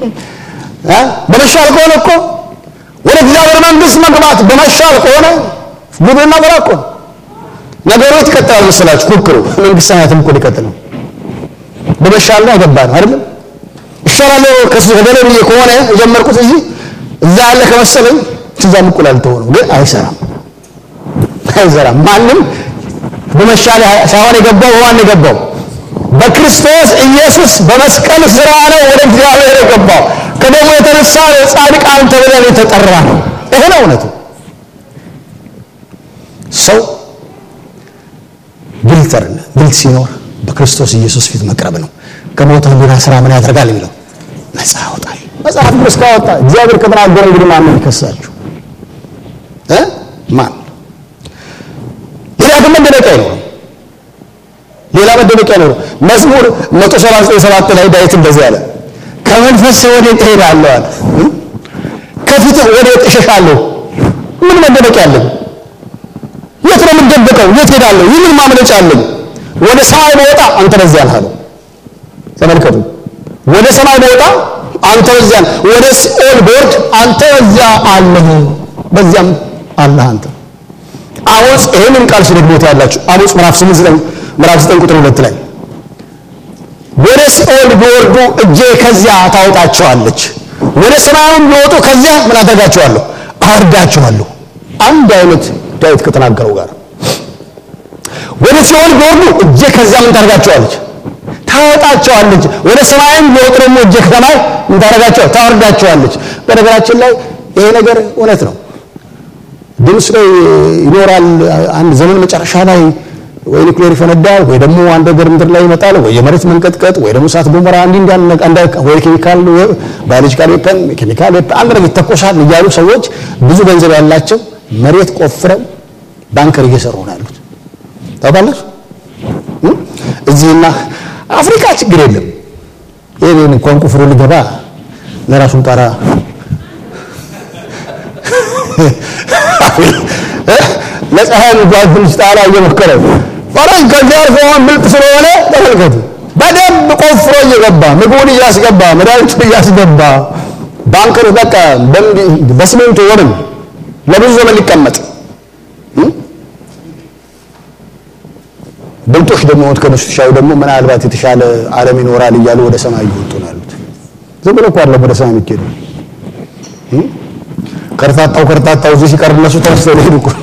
በመሻል ከሆነ እኮ ወደ እግዚአብሔር መንግስት መግባት በመሻል ከሆነ ጉድና በላ እኮ ነው። ነገሩ ይቀጥላል መሰላችሁ። ኩክሩ መንግስት ሰማያትም እኮ ሊቀጥል ነው። በመሻል ላይ ገባ ነው አይደለም። ይሻላለሁ ከሱ ከገለ ብዬ ከሆነ የጀመርኩት እዚህ እዛ ያለ ከመሰለኝ ትዛም እኩል አልተው ነው፣ ግን አይሰራም፣ አይሰራም። ማንም በመሻል ሳይሆን የገባው በማን የገባው? በክርስቶስ ኢየሱስ በመስቀል ስራ ነው ወደ እግዚአብሔር የገባው። ከደሞ የተነሳ ጻድቃን ተብለን የተጠራ ነው። ይሄ ነው እውነቱ። ሰው ግልጥ አይደለ? ግልጥ ሲኖር በክርስቶስ ኢየሱስ ፊት መቅረብ ነው። ከሞተ ህሊና ስራ ምን ያደርጋል የሚለው ነፃ ያወጣል። መጽሐፍ ቅዱስ ካወጣ እግዚአብሔር ከተናገረ እንግዲህ ማን ነው የሚከሳችሁ እ ማን ሌላ ግን መደነቂያ አይኖርም ሌላ መደነቂያ አይኖርም መዝሙር 137 ላይ ዳዊት እንደዚህ አለ ከመንፈስ ወዴት እሄዳለሁ አለ ከፊትህ ወዴት እሸሻለሁ ምን መደነቂያ አለኝ የት ነው የምደበቀው የት ሄዳለሁ ይህ ምን ማምለጫ አለኝ ወደ ሰማይ በወጣ አንተ በዚያ ነህ አለው ተመልከቱ ወደ ሰማይ በወጣ አንተ በዚያ ወደ ሲኦል ቦርድ አንተ በዚያ አለህ በዚያም አለህ አንተ አሞጽ ይህንን ቃል ሲደግሞት ያላችሁ አሞጽ ምዕራፍ 8 ምዕራፍ 9 ቁጥር 2 ላይ ወደ ሲኦል ቢወርዱ እጄ ከዚያ ታወጣቸዋለች ወደ ሰማዩም ቢወጡ ከዚያ ምን አደርጋቸዋለሁ አወርዳቸዋለሁ አንድ አይነት ዳዊት ከተናገረው ጋር ወደ ሲኦል ቢወርዱ እጄ ከዚያ ምን ታደርጋቸዋለች ታወጣቸዋለች ወደ ሰማይም ቢወጡ ደግሞ እጄ ከሰማይ ምን ታደርጋቸዋል ታወርዳቸዋለች በነገራችን ላይ ይሄ ነገር እውነት ነው ድምፅ ላይ ይኖራል አንድ ዘመን መጨረሻ ላይ ወይ ኒውክሌር ይፈነዳል ወይ ደግሞ አንድ ነገር ምድር ላይ ይመጣል ወይ የመሬት መንቀጥቀጥ ወይ ደግሞ እሳት ገሞራ እንዲህ እንዲህ አንድ ወይ ኬሚካል ባዮሎጂካል ዌፐን ኬሚካል ዌፐን አንድ ነገር ይተኮሳል እያሉ ሰዎች ብዙ ገንዘብ ያላቸው መሬት ቆፍረው ባንከር እየሰሩ ነው ያሉት ታውቃለች እዚህና አፍሪካ ችግር የለም ይሄን እንኳን ቁፍሮ ሊገባ ለራሱን ጣራ ለፀሐይ እንኳን ትንሽ ጣራ እየሞከረ ፈረንጅ ከዚህ አልፎ ብልጥ ስለሆነ ተመልከቱ በደንብ ቆፍሮ እየገባ ምግቡን እያስገባ መድኃኒቱን እያስገባ ባንከር በቃ በሲሜንቶ ወርም ለብዙ ዘመን ሊቀመጥ ብልጦች ደግሞ ከነሱ ሻዩ ደግሞ ምናልባት የተሻለ ዓለም ይኖራል እያሉ ወደ ሰማይ እየወጡ ነው ያሉት። ዝም ብሎ እኮ አይደለም ወደ ሰማይ የሚኬዱ ከርታታው ከርታታው እዚህ ሲቀር እነሱ ተነስተው ሊሄዱ እኮ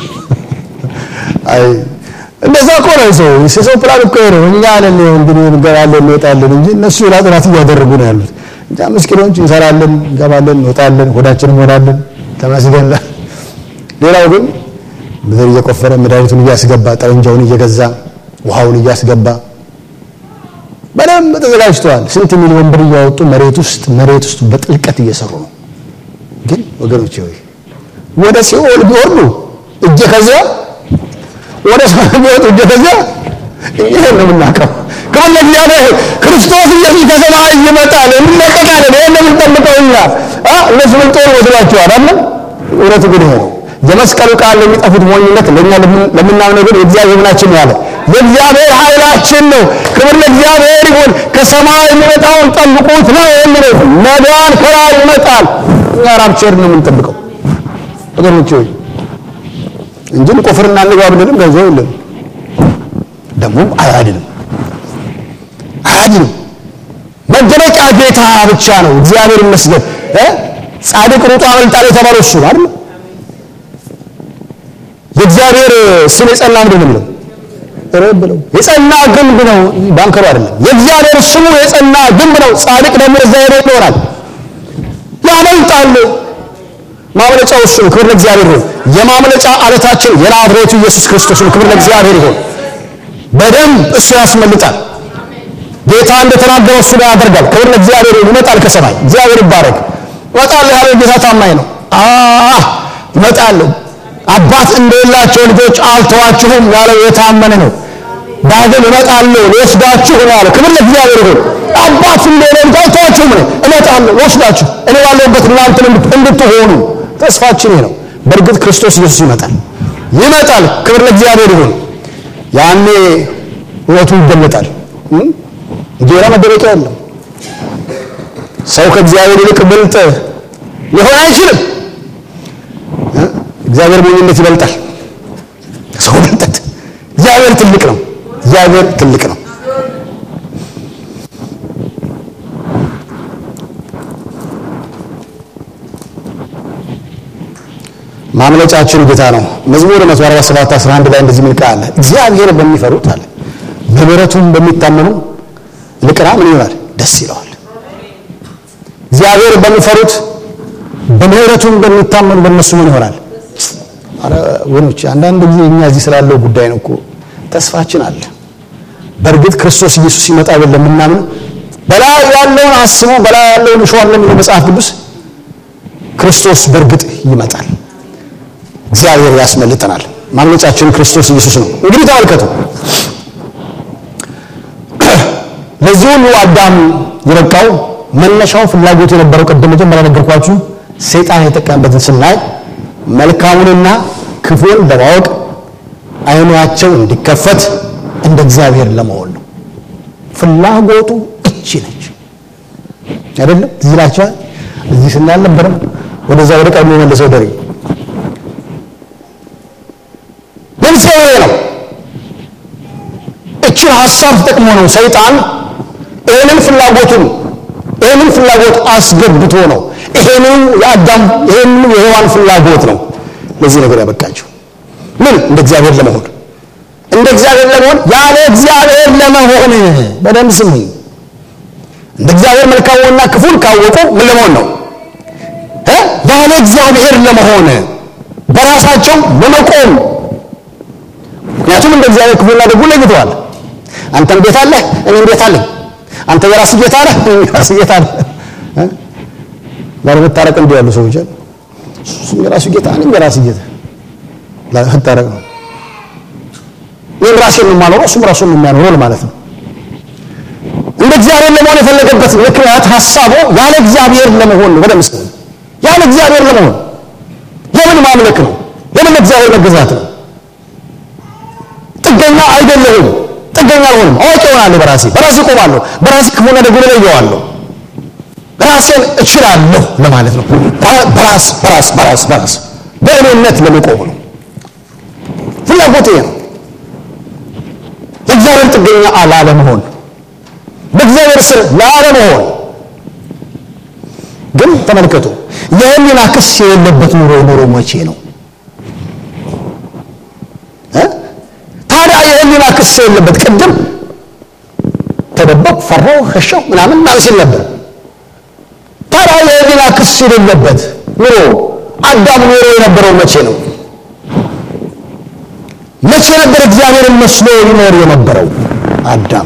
አይ እንደዛ እኮ ነው ሰው የሰው ፕላን እኮ ነው። እኛ ነን እንግዲህ እንገባለን እንወጣለን እንጂ እነሱ ሌላ ጥናት እያደረጉ ነው ያሉት። እኛ ምስኪኖች እንሰራለን፣ እንገባለን፣ እንወጣለን፣ ሆዳችንን እንሞላለን። ተመስገን። ሌላው ግን ምድር እየቆፈረ መድኃኒቱን እያስገባ ጠመንጃውን እየገዛ ውሃውን እያስገባ በደንብ ተዘጋጅተዋል። ስንት ሚሊዮን ብር እያወጡ መሬት ውስጥ መሬት ውስጥ በጥልቀት እየሰሩ ነው። ግን ወገኖቼ ሆይ ወደ ሲኦል ቢወርዱ እጄ ከዚያ ወደ ሰማይ ቢወጡ እጄ ከዚያ ይሄን ነው የምናውቀው። ክብር ለእግዚአብሔር። ክርስቶስ ኢየሱስ ከሰማይ ይመጣል፣ እንለቀቃለን። ይሄን ነው የምንጠብቀው እኛ። እነሱ ምን ጦር ወስዷቸዋል አለ። እውነቱ ግን ይሄ ነው። የመስቀሉ ቃል ለሚጠፉት ሞኝነት ለእኛ ለምናምነው ግን የእግዚአብሔር ምናችን ነው ያለ የእግዚአብሔር ኃይላችን ነው። ክብር ለእግዚአብሔር ይሁን። ከሰማይ የሚመጣውን ጠብቁት ነው የሚለው። መዳን ከላይ ይመጣል። እኛ ራፕቸር ነው የምንጠብቀው ወገኖች ሆይ እንጂ እንቆፍርና እንግባ ብንልም ገንዘብ የለም፣ ደግሞም አያድንም አያድንም። መደበቂያ ጌታ ብቻ ነው። እግዚአብሔር ይመስገን። ጻድቅ ሩጦ አመልጣል የተባለው እሱ ነው አይደል? የእግዚአብሔር ስም የጸና ምንድን ነው ረብ ብለው የጸና ግንብ ነው። ባንከሩ አይደለም። የእግዚአብሔር ስሙ የጸና ግንብ ነው። ጻድቅ ደግሞ እዛ ሄዶ ይኖራል፣ ያመልጣል። ማምለጫው እሱ ነው። ክብር ለእግዚአብሔር ይሁን። የማምለጫ አለታችን የናዝሬቱ ኢየሱስ ክርስቶስ ነው። ክብር ለእግዚአብሔር ይሁን። በደንብ እሱ ያስመልጣል። ጌታ እንደተናገረው እሱ ላይ ያደርጋል። ክብር ለእግዚአብሔር ይሁን። ይመጣል ከሰማይ እግዚአብሔር ይባረክ። እመጣለሁ ያለው ጌታ ታማኝ ነው። አህ እመጣለሁ አባት እንደሌላቸው ልጆች አልተዋችሁም ያለው የታመነ ነው። ዳግም እመጣለሁ ልወስዳችሁ ነው ያለው። ክብር ለእግዚአብሔር ይሁን። አባት እንደሌለ ልጅ አልተዋችሁም ነው፣ እመጣለሁ ልወስዳችሁ፣ እኔ ባለሁበት እናንተን እንድትሆኑ ተስፋችን ይሄ ነው። በእርግጥ ክርስቶስ ኢየሱስ ይመጣል ይመጣል። ክብር ለእግዚአብሔር ይሁን። ያኔ እውነቱ ይገለጣል። ሌላ መደበቂያ የለም። ሰው ከእግዚአብሔር ይልቅ ብልጥ ሊሆን አይችልም። እግዚአብሔር ሞኝነት ይበልጣል ሰው ብልጠት። እግዚአብሔር ትልቅ ነው። እግዚአብሔር ትልቅ ነው። ማምለጫችን ጌታ ነው። መዝሙር 147 11 ላይ እንደዚህ የሚል ቃል አለ። እግዚአብሔር በሚፈሩት አለ በምሕረቱም በሚታመኑ ልቅና ምን ይሆናል? ደስ ይለዋል። እግዚአብሔር በሚፈሩት በምሕረቱም በሚታመኑ በእነሱ ምን ይሆናል? አረ ወኖች አንዳንድ ጊዜ እኛ እዚህ ስላለው ጉዳይ ነው እኮ ተስፋችን አለ። በእርግጥ ክርስቶስ ኢየሱስ ሲመጣ ብለን የምናምን በላይ ያለውን አስቡ፣ በላይ ያለውን እሹ ለሚለው መጽሐፍ ቅዱስ ክርስቶስ በእርግጥ ይመጣል። እግዚአብሔር ያስመልጠናል። ማምለጫችን ክርስቶስ ኢየሱስ ነው። እንግዲህ ተመልከቱ፣ ለዚህ ሁሉ አዳም የበቃው መነሻው ፍላጎቱ የነበረው ቅድም መጀመሪያ ነገርኳችሁ፣ ሰይጣን የተጠቀመበትን ስናይ መልካሙንና ክፉን ለማወቅ አይናቸው እንዲከፈት እንደ እግዚአብሔር ለመሆን ነው። ፍላጎቱ እቺ ነች አይደለም? ትዝ ይላችኋል። እዚህ ስናል ነበረም ወደዛ ወደ ቀድሞ መልሰው ደሬ ለምሳሌ ነው። እችን ሀሳብ ተጠቅሞ ነው ሰይጣን ይህንን ፍላጎቱን ይህንን ፍላጎት አስገብቶ ነው ይሄንን የአዳም ይሄንን የሔዋን ፍላጎት ነው ለዚህ ነገር ያበቃቸው። ምን እንደ እግዚአብሔር ለመሆን እንደ እግዚአብሔር ለመሆን ያለ እግዚአብሔር ለመሆን በደንብ ስሙኝ። እንደ እግዚአብሔር መልካሙንና ክፉን ካወቁ ምን ለመሆን ነው? ያለ እግዚአብሔር ለመሆን በራሳቸው ለመቆም ምክንያቱም እንደ እግዚአብሔር ክፉና ደጉ ለይተዋል። አንተም ቤት አለህ፣ እኔም ቤት አለኝ። አንተ የራስህ ጌታ አለህ፣ እኔም የራስህ ጌታ አለ። ላለመታረቅ እንዲህ ያሉ ሰዎች አሉ። እሱም የራሱ ጌታ፣ እኔም የራስህ ጌታ ላለመታረቅ ነው። እኔም ራሴን ነው የማኖረው፣ እሱም ራሱን ነው የሚያኖረው ማለት ነው። እንደ እግዚአብሔር ለመሆን የፈለገበት ምክንያት ሀሳቡ ያለ እግዚአብሔር ለመሆን ነው። በደምስ ያለ እግዚአብሔር ለመሆን የምን ማምለክ ነው? የምን እግዚአብሔር መገዛት ነው? ጥገኛ አይደለሁም። ጥገኛ አልሆንም። አዋቂ እሆናለሁ። በራሴ በራሴ እቆማለሁ። በራሴ ክፉና ደጉን እለየዋለሁ። ራሴን እችላለሁ ለማለት ነው። በራስ በራስ በራስ በራስ በእኔነት ለመቆም ነው። ፍላጎት ይሄ ነው። የእግዚአብሔር ጥገኛ ላለመሆን፣ በእግዚአብሔር ስር ላለመሆን። ግን ተመልከቱ፣ የህሊና ክስ የሌለበት ኑሮ ኑሮ መቼ ነው? ታዲያ የህሊና ክስ የሌለበት ቅድም ተደበቅ፣ ፈራው፣ ሸሸው ምናምን ማለት ሲል ነበር። ታዲያ የህሊና ክስ የሌለበት ኑሮ አዳም ኑሮ የነበረው መቼ ነው? መቼ ነበር እግዚአብሔርን መስሎ ይኖር የነበረው አዳም?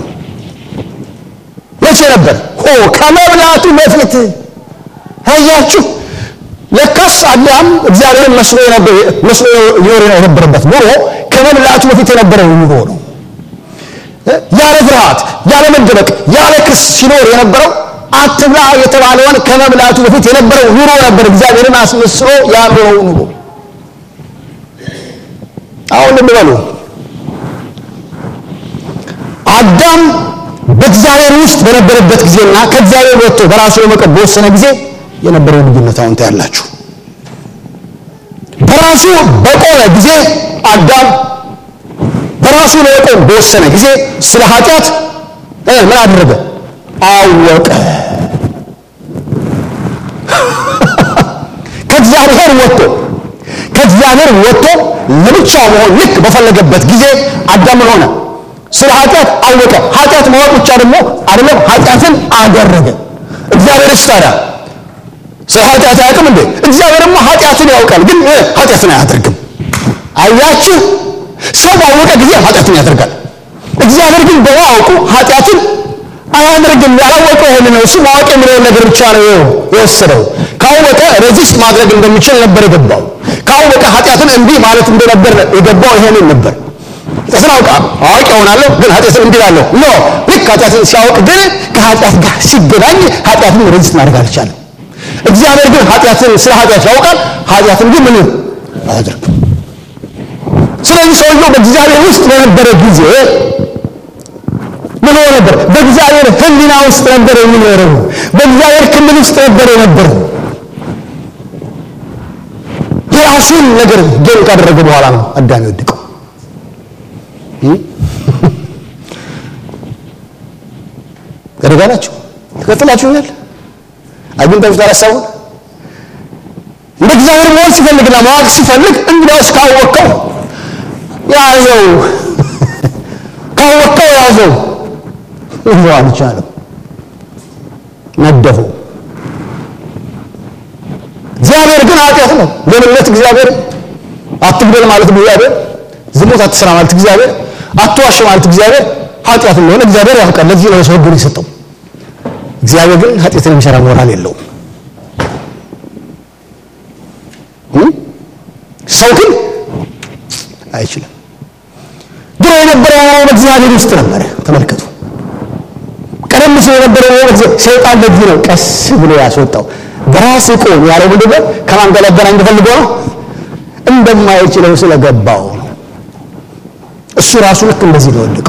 መቼ ነበር? ሆ ከመብላቱ በፊት አያችሁ። ለካስ አዳም እግዚአብሔርን መስሎ መስሎ ይኖር የነበረበት ኑሮ ከመብላቱ በፊት የነበረው ኑሮ ነው። ያለ ፍርሃት፣ ያለ መደበቅ፣ ያለ ክስ ሲኖር የነበረው አትብላ የተባለውን ከመብላቱ በፊት የነበረው ኑሮ ነበር። እግዚአብሔርን አስመስሎ ያኖረው ኑሮ አሁን ልብ በሉ። አዳም በእግዚአብሔር ውስጥ በነበረበት ጊዜና ከእግዚአብሔር ወጥቶ በራሱ ለመቆም በወሰነ ጊዜ የነበረው ልዩነት አሁን ታያላችሁ። በራሱ በቆመ ጊዜ አዳም በራሱ ለመቆም በወሰነ ጊዜ ስለ ኃጢአት ምን አደረገ? አወቀ። ከእግዚአብሔር ወጥቶ ከእግዚአብሔር ወጥቶ ለብቻው መሆን ልክ በፈለገበት ጊዜ አዳም ምን ሆነ? ስለ ኃጢአት አወቀ። ኃጢአት ማወቅ ብቻ ደግሞ አይደለም፣ ኃጢአትን አደረገ። እግዚአብሔርስ ታዲያ ስለ ኃጢአት አያውቅም እንዴ? እግዚአብሔርማ ኃጢአትን ያውቃል፣ ግን ኃጢአትን አያደርግም። አያችሁ፣ ሰው ባወቀ ጊዜ ኃጢአትን ያደርጋል። እግዚአብሔር ግን በማወቁ ኃጢአትን አያደርግም። ያላወቀው ይሄን ነው። እሱ ማወቅ የሚለውን ነገር ብቻ ነው የወሰደው። ካወቀ ሬዚስት ማድረግ እንደሚችል ነበር የገባው። ካወቀ ኃጢአትን እምቢ ማለት እንደነበር የገባው ይሄንን ነበር። ኃጢአትን አውቃ አዋቂ እሆናለሁ ግን ኃጢአትን እምቢ እላለሁ። ኖ ልክ ኃጢአትን ሲያውቅ ግን ከኃጢአት ጋር ሲገናኝ ኃጢአትን ሬዚስት ማድረግ አልቻለም። እግዚአብሔር ግን ኃጢአትን ስለ ኃጢአት ያውቃል። ኃጢአትን ግን ምን አያደርግም። ስለዚህ ሰውየው በእግዚአብሔር ውስጥ በነበረ ጊዜ ምን ሆነ ነበር? በእግዚአብሔር ሕሊና ውስጥ ነበር የሚኖረው። በእግዚአብሔር ክልል ውስጥ ነበር የነበረው። የራሱን ነገር ጌም ካደረገ በኋላ ነው አዳም የወደቀው። ከደጋናችሁ ትቀጥላችሁኛል። አግኝታችሁ ታላሳውን እንደ እግዚአብሔር መሆን ሲፈልግና ማወቅ ሲፈልግ እንግዲያውስ ካወቀው ያዘው ካወቀው ያዘው ይዞ አልቻለም፣ ነደፈው። እግዚአብሔር ግን ኃጢአት ነው። ሌልነት እግዚአብሔር አትግደል ማለት እግዚአብሔር፣ ዝሙት አትስራ ማለት እግዚአብሔር፣ አትዋሽ ማለት እግዚአብሔር ኃጢአት እንደሆነ እግዚአብሔር ያውቃል። ለዚህ ነው ሰው ሕጉን የሰጠው። እግዚአብሔር ግን ኃጢአትን የሚሰራ ሞራል የለውም። ሰው ግን አይችልም። ድሮ የነበረው ኑሮ በእግዚአብሔር ውስጥ ነበረ። ተመልከቱ። ቀደም ሲል የነበረው ኑሮ ሰይጣን በዚህ ነው ቀስ ብሎ ያስወጣው። በራስ ቆም ያለው ምንድን ነው? ከማን ጋር ሊያገናኝ ፈልጎ ነው? እንደማይችለው ስለገባው ነው። እሱ ራሱ ልክ እንደዚህ ነው የወደቀው።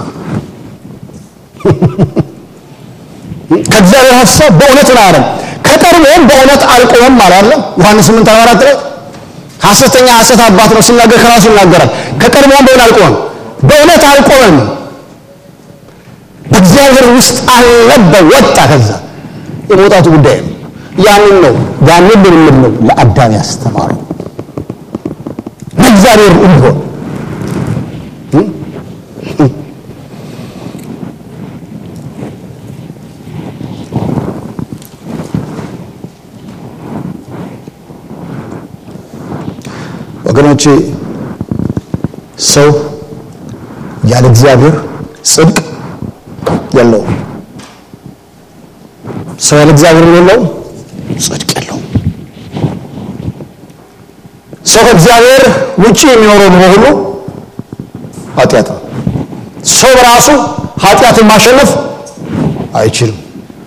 ከእግዚአብሔር ሀሳብ በእውነት ነው አለም ከቀድሞም በእውነት አልቆመም አላለም። ዮሐንስ 8 44 ላይ ሐሰተኛ ሐሰት አባት ነው ሲናገር ከራሱ ይናገራል። ከቀድሞም በእውነት አልቆመም፣ በእውነት አልቆመም። በእግዚአብሔር ውስጥ አልነበረ ወጣ። ከዛ የመውጣቱ ጉዳይ ነው። ያንን ነው ያንን ልምምድ ነው ለአዳም ያስተማረው በእግዚአብሔር እንዲሆን ወገኖቼ ሰው ያለ እግዚአብሔር ጽድቅ የለውም። ሰው ያለ እግዚአብሔር የለውም፣ ጽድቅ የለውም። ሰው ከእግዚአብሔር ውጭ የሚኖረው ኑሮ ሁሉ ኃጢአት ነው። ሰው በራሱ ኃጢአትን ማሸነፍ አይችልም።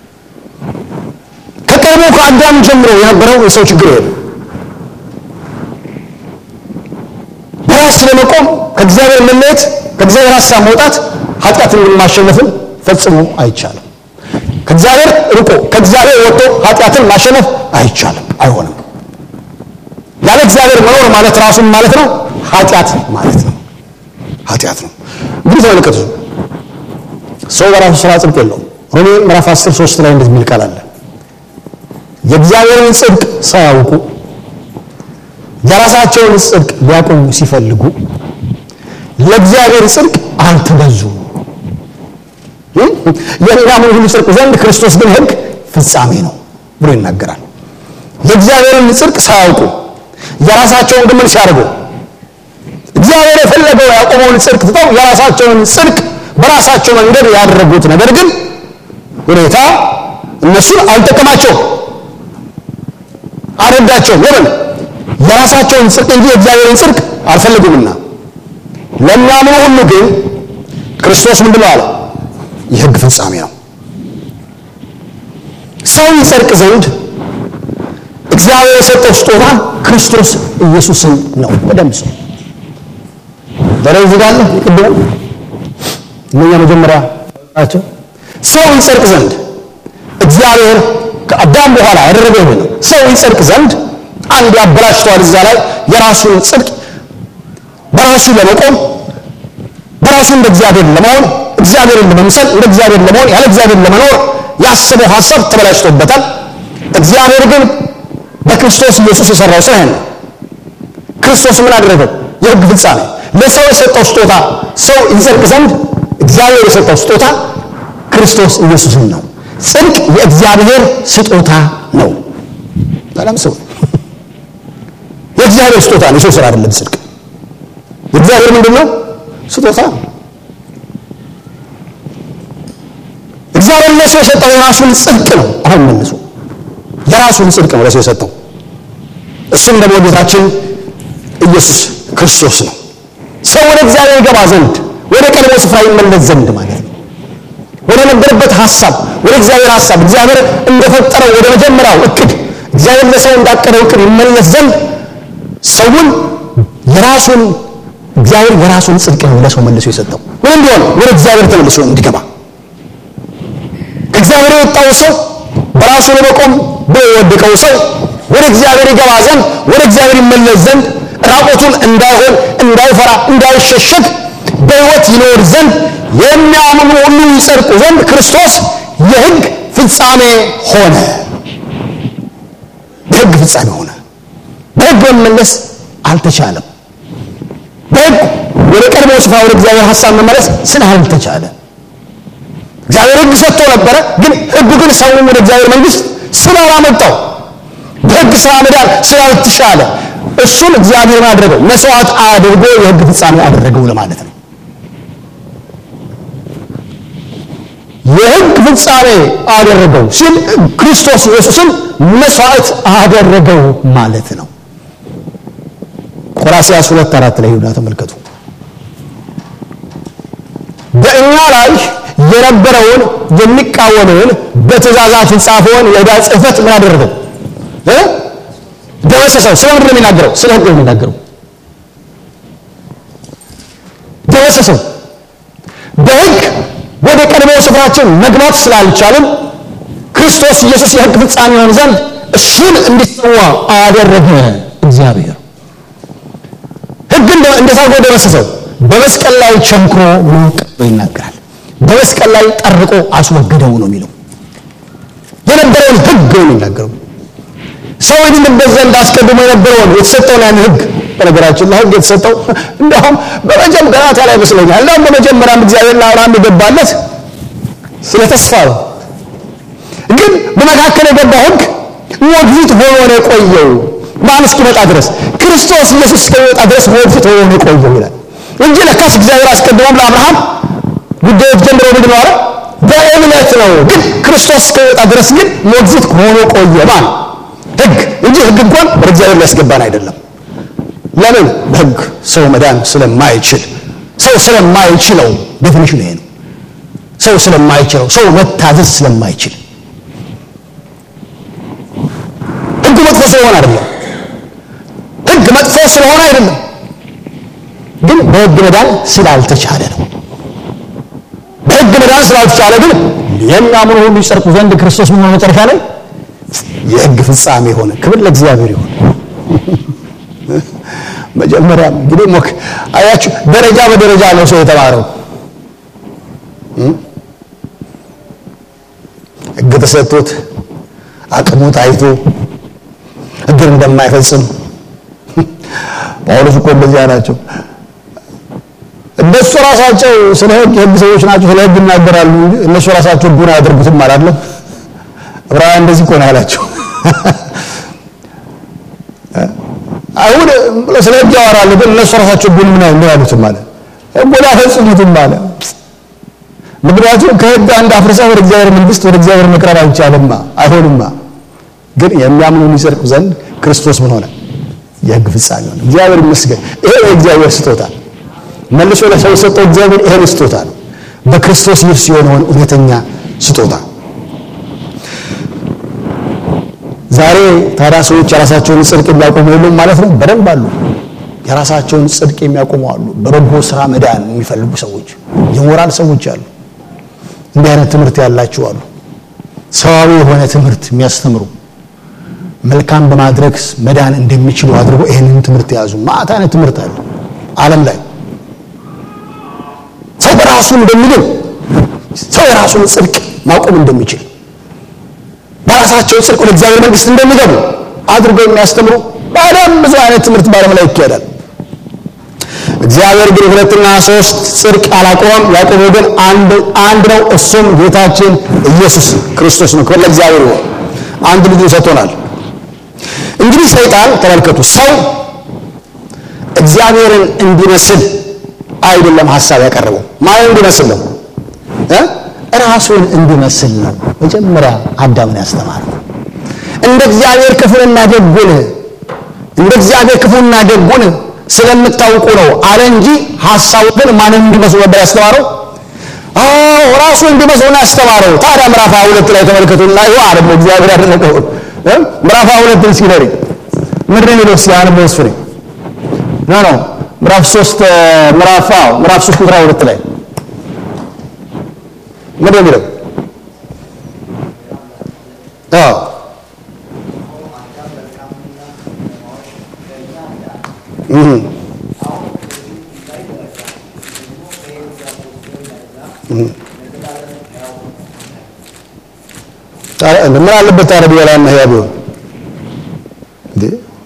ከቀድሞ ከአዳም ጀምሮ የነበረው የሰው ችግር ይሄ ነው። በራስ ለመቆም ከእግዚአብሔር መለየት ከእግዚአብሔር ሀሳብ መውጣት ኃጢአትን ማሸነፍን ፈጽሞ አይቻልም። ከእግዚአብሔር ርቆ ከእግዚአብሔር ወጥቶ ኃጢአትን ማሸነፍ አይቻልም፣ አይሆንም። ያለ እግዚአብሔር መኖር ማለት ራሱን ማለት ነው ኃጢአት ማለት ነው። ኃጢአት ነው። እንግዲህ ተመልከቱ፣ ሰው በራሱ ስራ ጽድቅ የለውም። ሮሜ ምዕራፍ 10 3 ላይ እንደዚህ የሚል ቃል አለ። የእግዚአብሔርን ጽድቅ ሳያውቁ የራሳቸውን ጽድቅ ሊያቆሙ ሲፈልጉ ለእግዚአብሔር ጽድቅ አልተገዙም። የሚያምኑ ሁሉ ጽድቅ ዘንድ ክርስቶስ ግን ሕግ ፍጻሜ ነው ብሎ ይናገራል። የእግዚአብሔርን ጽድቅ ሳያውቁ የራሳቸውን ግምን ሲያደርጉ እግዚአብሔር የፈለገው ያቆመውን ጽድቅ ትተው የራሳቸውን ጽድቅ በራሳቸው መንገድ ያደረጉት ነገር ግን ሁኔታ እነሱን አልጠቀማቸውም፣ አልረዳቸውም። ለምን? የራሳቸውን ጽድቅ እንጂ የእግዚአብሔርን ጽድቅ አልፈልጉምና። ለሚያምኑ ሁሉ ግን ክርስቶስ ምንድን ነው አለ? የሕግ ፍጻሜ ነው። ሰው ይጸድቅ ዘንድ እግዚአብሔር የሰጠው ስጦታ ክርስቶስ ኢየሱስን ነው። በደንብ ሰው በላይ ዝጋለ ቅድም እነኛ መጀመሪያ ናቸው። ሰው ይጸድቅ ዘንድ እግዚአብሔር ከአዳም በኋላ ያደረገው ይሄ ነው። ሰው ይጸድቅ ዘንድ አንድ ያበላሽተዋል። እዛ ላይ የራሱን ጽድቅ በራሱ ለመቆም በራሱ እንደ እግዚአብሔር ለመሆን እግዚአብሔርን ለመምሰል እንደ እግዚአብሔር ለመሆን ያለ እግዚአብሔር ለመኖር ያሰበው ሀሳብ ተበላሽቶበታል። እግዚአብሔር ግን በክርስቶስ ኢየሱስ የሰራው ስራ ነው። ክርስቶስ ምን አደረገው? የሕግ ፍጻሜ ለሰው የሰጠው ስጦታ ሰው ይጸድቅ ዘንድ እግዚአብሔር የሰጠው ስጦታ ክርስቶስ ኢየሱስን ነው። ጽድቅ የእግዚአብሔር ስጦታ ነው። በጣም ሰው የእግዚአብሔር ስጦታ ነው። የሰው ስራ አይደለም። ጽድቅ የእግዚአብሔር ምንድን ነው? ስጦታ ነው። እግዚአብሔር ለሰው የሰጠው የራሱን ጽድቅ ነው። አሁን መልሶ የራሱን ጽድቅ ነው ለሰው የሰጠው። እሱም ደግሞ ጌታችን ኢየሱስ ክርስቶስ ነው። ሰው ወደ እግዚአብሔር ይገባ ዘንድ ወደ ቀድሞ ስፍራ ይመለስ ዘንድ ማለት ነው። ወደ ነበረበት ሀሳብ ወደ እግዚአብሔር ሀሳብ እግዚአብሔር እንደፈጠረው ወደ መጀመሪያው እቅድ እግዚአብሔር ለሰው እንዳቀደው እቅድ ይመለስ ዘንድ ሰውን የራሱን እግዚአብሔር የራሱን ጽድቅ ነው ለሰው መልሶ የሰጠው ምን እንዲሆን ወደ እግዚአብሔር ተመልሶ እንዲገባ ከእግዚአብሔር የወጣው ሰው በራሱ ለመቆም ብሎ የወደቀው ሰው ወደ እግዚአብሔር ይገባ ዘንድ ወደ እግዚአብሔር ይመለስ ዘንድ ራቆቱን እንዳይሆን እንዳይፈራ እንዳይሸሸግ በሕይወት ይኖር ዘንድ የሚያምኑ ሁሉ ይጸድቁ ዘንድ ክርስቶስ የሕግ ፍጻሜ ሆነ። የሕግ ፍጻሜ ሆነ። በሕግ መመለስ አልተቻለም። በሕግ ወደ ቀድሞ ስፍራ ወደ እግዚአብሔር ሀሳብ መመለስ ስላልተቻለ እግዚአብሔር ሕግ ሰጥቶ ነበረ። ግን ሕጉ ግን ሰውን ወደ እግዚአብሔር መንግሥት ስላላመጣው በሕግ ስራ መዳን ስላልተቻለ እሱን እግዚአብሔር አደረገው መስዋዕት አድርጎ የሕግ ፍጻሜ አደረገው ለማለት ነው። የሕግ ፍጻሜ አደረገው ሲል ክርስቶስ ኢየሱስን መስዋዕት አደረገው ማለት ነው። ቆላስይስ ሁለት አራት ላይ ይሁዳ ተመልከቱ። በእኛ ላይ የነበረውን የሚቃወመውን በትእዛዛት የተጻፈውን የዕዳ ጽሕፈት ምን አደረገው? ደመሰሰው። ስለ ምንድን ነው የሚናገረው? ስለ ሕግ ነው የሚናገረው። ደመሰሰው። በሕግ ወደ ቀድሞው ስፍራችን መግባት ስላልቻልን ክርስቶስ ኢየሱስ የሕግ ፍጻሜ ይሆን ዘንድ እሱን እንዲሰዋ አደረገ እግዚአብሔር። ሕግ እንዴት አድርጎ ደመሰሰው? በመስቀል ላይ ቸንክሮ ብሎ ይናገራል። በመስቀል ላይ ጠርቆ አስወገደው ነው የሚለው። የነበረውን ሕግ ነው የሚናገረው። ሰው ይድንበት ዘንድ አስቀድሞ የነበረውን የተሰጠውን ያን ሕግ በነገራችን ላይ ሕግ የተሰጠው እንደውም በመጀመሪያ ገናታ ላይ ይመስለኛል። እንደውም በመጀመሪያም እግዚአብሔር ለአብርሃም የገባለት ስለ ተስፋ ነው። ግን በመካከል የገባው ሕግ ሞግዚት ሆኖ ነው የቆየው ማን እስኪመጣ ድረስ ክርስቶስ ኢየሱስ እስከሚመጣ ድረስ ሞግዚት ሆኖ ነው የቆየው ይላል እንጂ ለካስ እግዚአብሔር አስቀድሞም ለአብርሃም ጉዳዮች ጀምሮ ምንድን ነው በእምነት ነው። ግን ክርስቶስ እስከሚመጣ ድረስ ግን ሞግዚት ሆኖ ቆየ ማን ሕግ እንጂ ሕግ እንኳን ወደ እግዚአብሔር ሊያስገባን አይደለም። ለምን? በሕግ ሰው መዳን ስለማይችል ሰው ስለማይችለው ዴፊኒሽን ይሄ ነው። ሰው ስለማይችለው ሰው መታዘዝ ስለማይችል ሕግ መጥፎ ስለሆነ አይደለም። ሕግ መጥፎ ስለሆነ አይደለም፣ ግን በሕግ መዳን ስላልተቻለ ነው። በሕግ መዳን ስላልተቻለ ግን የሚያምኑ ሁሉ ይጸድቁ ዘንድ ክርስቶስ ምን ሆነ መጨረሻ ላይ የሕግ ፍጻሜ ሆነ። ክብር ለእግዚአብሔር ይሁን። መጀመሪያ እንግዲህ ሞክ አያችሁ፣ ደረጃ በደረጃ ነው ሰው የተማረው። ሕግ ተሰጥቶት አቅሙ ታይቶ ሕግን እንደማይፈጽም ጳውሎስ እኮ እንደዚያ ናቸው። እነሱ ራሳቸው ስለ ሕግ የሕግ ሰዎች ናቸው፣ ስለ ሕግ ይናገራሉ። እነሱ ራሳቸው ሕጉን አያደርጉትም አላለም። ዕብራውያን እንደዚህ እኮ ነው ያላቸው። አይሁድ ስለ ሕግ ያወራሉ፣ ግን እነሱ ራሳቸው ሕጉን ምን ምን ያሉትም አለ ሕጉን አያፈጽሙትም አለ። ምክንያቱም ከሕግ አንድ አፍርሰህ ወደ እግዚአብሔር መንግሥት ወደ እግዚአብሔር መቅረብ አይቻልማ፣ አይሆንማ። ግን የሚያምኑ ሊጸድቁ ዘንድ ክርስቶስ ምን ሆነ? የሕግ ፍጻሜ ሆነ። እግዚአብሔር ይመስገን። ይሄ የእግዚአብሔር ስጦታ መልሶ ለሰው የሰጠው እግዚአብሔር ይሄን ስጦታ ነው፣ በክርስቶስ ኢየሱስ የሆነውን እውነተኛ ስጦታ ዛሬ ታዲያ ሰዎች የራሳቸውን ጽድቅ የሚያቆሙ የሉም ማለት ነው? በደንብ አሉ። የራሳቸውን ጽድቅ የሚያቆሙ አሉ። በበጎ ስራ መዳን የሚፈልጉ ሰዎች፣ የሞራል ሰዎች አሉ። እንዲህ አይነት ትምህርት ያላቸው አሉ። ሰዋዊ የሆነ ትምህርት የሚያስተምሩ መልካም በማድረግ መዳን እንደሚችሉ አድርጎ ይህንን ትምህርት የያዙ ማዕት አይነት ትምህርት አለ ዓለም ላይ ሰው በራሱ እንደሚድን ሰው የራሱን ጽድቅ ማቆም እንደሚችል በራሳቸው ጽድቅ ወደ እግዚአብሔር መንግሥት እንደሚገቡ አድርገው የሚያስተምሩ በጣም ብዙ አይነት ትምህርት በዓለም ላይ ይካሄዳል። እግዚአብሔር ግን ሁለትና ሶስት ጽድቅ አላቆመም። ያቆመው ግን አንድ አንድ ነው፣ እሱም ጌታችን ኢየሱስ ክርስቶስ ነው። ክብር ለእግዚአብሔር ይሁን። አንድ ልጁን ሰጥቶናል። እንግዲህ ሰይጣን ተመልከቱ፣ ሰው እግዚአብሔርን እንዲመስል አይደለም ሀሳብ ያቀረበው። ማን እንዲመስል ነው? ራሱን እንዲመስል ነው። መጀመሪያ አዳምን ያስተማረው እንደ እግዚአብሔር ክፉንና ደጉን እንደ እግዚአብሔር ክፉንና ደጉን ስለምታውቁ ነው አለ እንጂ ሀሳቡ ግን ማንን እንዲመስሉ ነበር ያስተማረው? አዎ ራሱ እንዲመስሉን ያስተማረው። ታዲያ ምዕራፍ ሃያ ሁለት ላይ ተመልከቱና ይኸው አለ እግዚአብሔር ያደረገው ምዕራፍ ሃያ ሁለት እስኪ ነሪ ምንድን ነው የሚለው? እስኪ አንበው እሱ ነኝ ኖ ኖ ምዕራፍ ሶስት ምዕራፍ አዎ ምዕራፍ ሶስት ቁጥር ሁለት ላይ ምንድን ነው የሚለው? አዎ ምን አለበት ታዲያ ቢበላና ሕያው ቢሆን እንዴ?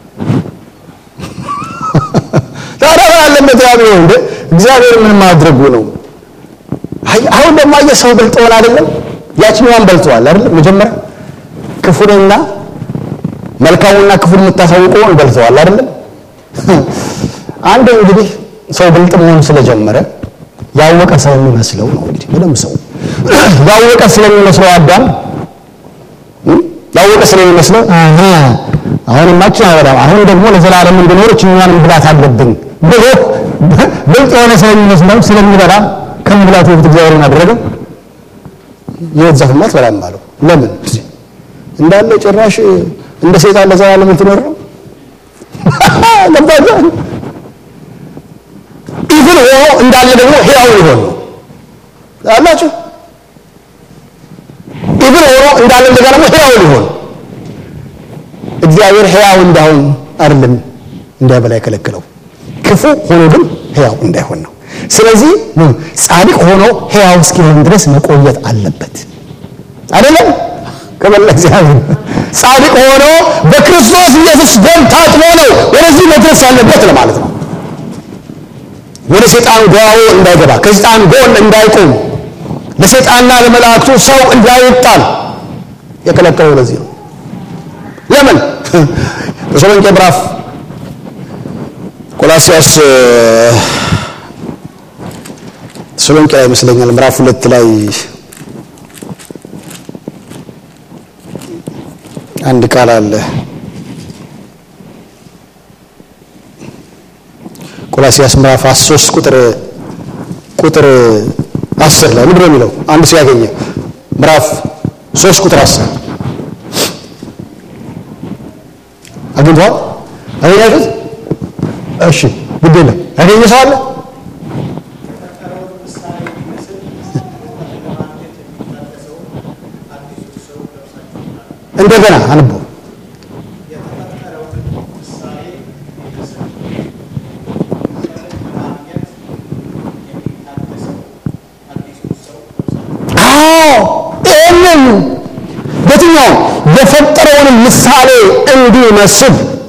ታዲያ ምን አለበት ሕያው ቢሆን እንዴ? እግዚአብሔር ምን ማድረጉ ነው? አሁን ደግሞ አየህ ሰው በልጠዋል አይደለም? ያችኛዋን በልተዋል አይደለም? መጀመሪያ ክፉንና መልካሙና ክፉን የምታሳውቀውን በልተዋል አይደለም? አንድ እንግዲህ ሰው ብልጥ መሆን ስለጀመረ ያወቀ ሰው የሚመስለው ነው እንግዲህ በደንብ ሰው ያወቀ ስለሚመስለው አዳም ያወቀ ስለሚመስለው አሃ አሁንማችን አይበላም አሁን ደግሞ ለዘላለም እንድኖር እችኛዋን መብላት አለብኝ ብሎ ብልጥ የሆነ ስለሚመስለው ስለሚበላ ከመብላቱ በፊት እግዚአብሔርን አደረገው የሕይወት ዛፍማ አትበላም አለው ለምን እንዳለ ጭራሽ እንደ ሰይጣን ለዘላለም እንትኖር ነው ገባችሁ ኢቭን ሆኖ እንዳለ ደግሞ ሕያው ሊሆን ነው አላችሁ ኢቭን ሆኖ እንዳለ እንደገና ደግሞ ሕያው ሊሆን እግዚአብሔር ሕያው እንዳሁን አይደለም እንዳይበላ የከለከለው ክፉ ሆኖ ግን ሕያው እንዳይሆን ነው ስለዚህ ጻድቅ ሆኖ ሕያው እስኪሆን ድረስ መቆየት አለበት አይደለም ከበላ እግዚአብሔር ጻድቅ ሆኖ በክርስቶስ ኢየሱስ ደም ታጥቦ ነው ወደዚህ መድረስ ያለበት ለማለት ነው ወደ ሰይጣን ጓሮ እንዳይገባ ከሰይጣን ጎን እንዳይቆም ለሰይጣንና ለመላእክቱ ሰው እንዳይጣል የከለከለው ለዚህ ነው ለምን ተሰሎንቄ ምዕራፍ ቆላሲያስ ተሰሎንቄ ላይ ይመስለኛል ምዕራፍ ሁለት ላይ አንድ ቃል አለ ቆላሲያስ ምዕራፍ 3 ቁጥር ቁጥር 10 ላይ ምንድን ነው የሚለው አንድ ሰው ያገኘ ምዕራፍ 3 ቁጥር 10 አግኝቷል አገኛችሁት እሺ ግድ የለም ያገኘ ሰው አለ እንደገና አንቦ ይህንን በየትኛው የፈጠረውንም ምሳሌ እንዲመስል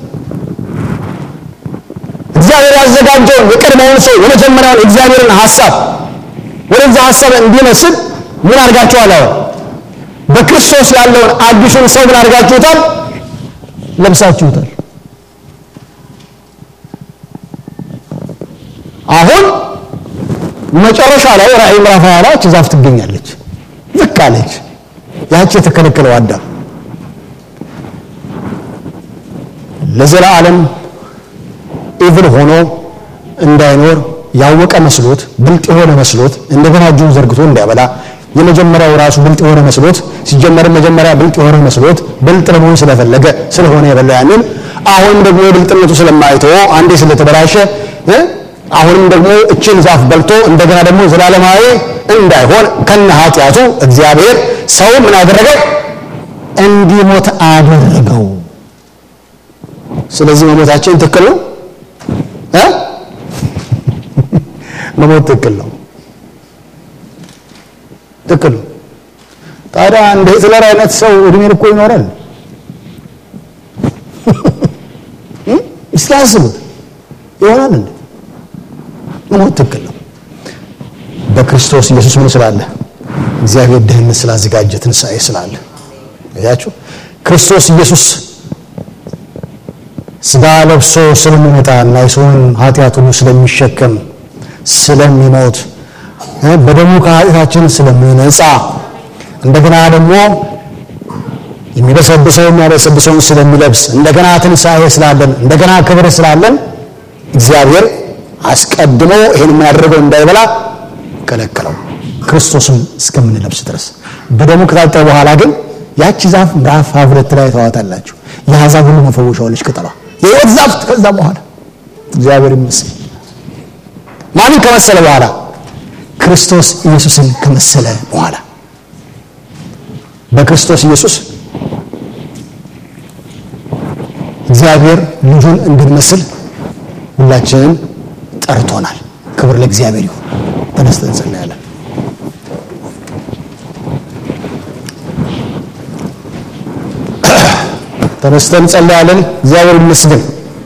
እግዚአብሔር ያዘጋጀውን የቀድሞውን ሰው የመጀመሪያውን እግዚአብሔርን ሀሳብ ወደዛ ሀሳብ እንዲመስል ምን አድርጋችኋል? አሁን በክርስቶስ ያለውን አዲሱን ሰው ምን አድርጋችሁታል? ለብሳችሁታል። አሁን መጨረሻ ላይ ራእይ ምዕራፍ 20 ላይ እቺ ዛፍ ትገኛለች። ዝቅ አለች። ያቺ የተከለከለው አዳም ለዘላለም ኢቭል ሆኖ እንዳይኖር ያወቀ መስሎት ብልጥ የሆነ መስሎት እንደገና እጁን ዘርግቶ እንዳይበላ የመጀመሪያው ራሱ ብልጥ የሆነ መስሎት ሲጀመርም መጀመሪያ ብልጥ የሆነ መስሎት ብልጥ ለመሆን ስለፈለገ ስለሆነ የበላ ያንን አሁንም ደግሞ የብልጥነቱ ስለማይተወ አንዴ ስለተበላሸ እ አሁንም ደግሞ እችን ዛፍ በልቶ እንደገና ደግሞ ዘላለማዊ እንዳይሆን ከነ ኃጢአቱ እግዚአብሔር ሰው ምን አደረገው? እንዲሞት አደረገው። ስለዚህ መሞታችን ትክክል ነው እ መሞት ትክክል ነው ትክክል ነው። ታዲያ እንደ ሂትለር አይነት ሰው እድሜን እኮ ይኖራል። እስኪ አስቡት ይሆናል እንዴ? መሞት ትክክል ነው። በክርስቶስ ኢየሱስ ምን ስላለ? እግዚአብሔር ደህንነት ስላዘጋጀ ትንሣኤ ስላለ ያችሁ ክርስቶስ ኢየሱስ ስጋ ለብሶ ስለሚመጣ እና የሰውን ኃጢአት ሁሉ ስለሚሸከም ስለሚሞት በደሙ ከኃጢአታችን ስለሚነጻ እንደገና ደግሞ የሚበሰብሰው የሚያበሰብሰውን ስለሚለብስ እንደገና ትንሣኤ ስላለን እንደገና ክብር ስላለን እግዚአብሔር አስቀድሞ ይህን የሚያደርገው እንዳይበላ ከለከለው ክርስቶስን እስከምንለብስ ድረስ በደሙ ከታጠበ በኋላ ግን ያቺ ዛፍ ምዕራፍ ሁለት ላይ ተዋታላችሁ የአሕዛብ ሁሉ መፈወሻዋለች ቅጠሏ የሕይወት ዛፍ ከዛ በኋላ እግዚአብሔር ይመስል ማንን ከመሰለ በኋላ ክርስቶስ ኢየሱስን ከመሰለ በኋላ በክርስቶስ ኢየሱስ እግዚአብሔር ልጁን እንድንመስል ሁላችንን ጠርቶናል። ክብር ለእግዚአብሔር ይሁን። ተነስተን እንጸልያለን። ተነስተን እንጸልያለን። እግዚአብሔር ይመስገን።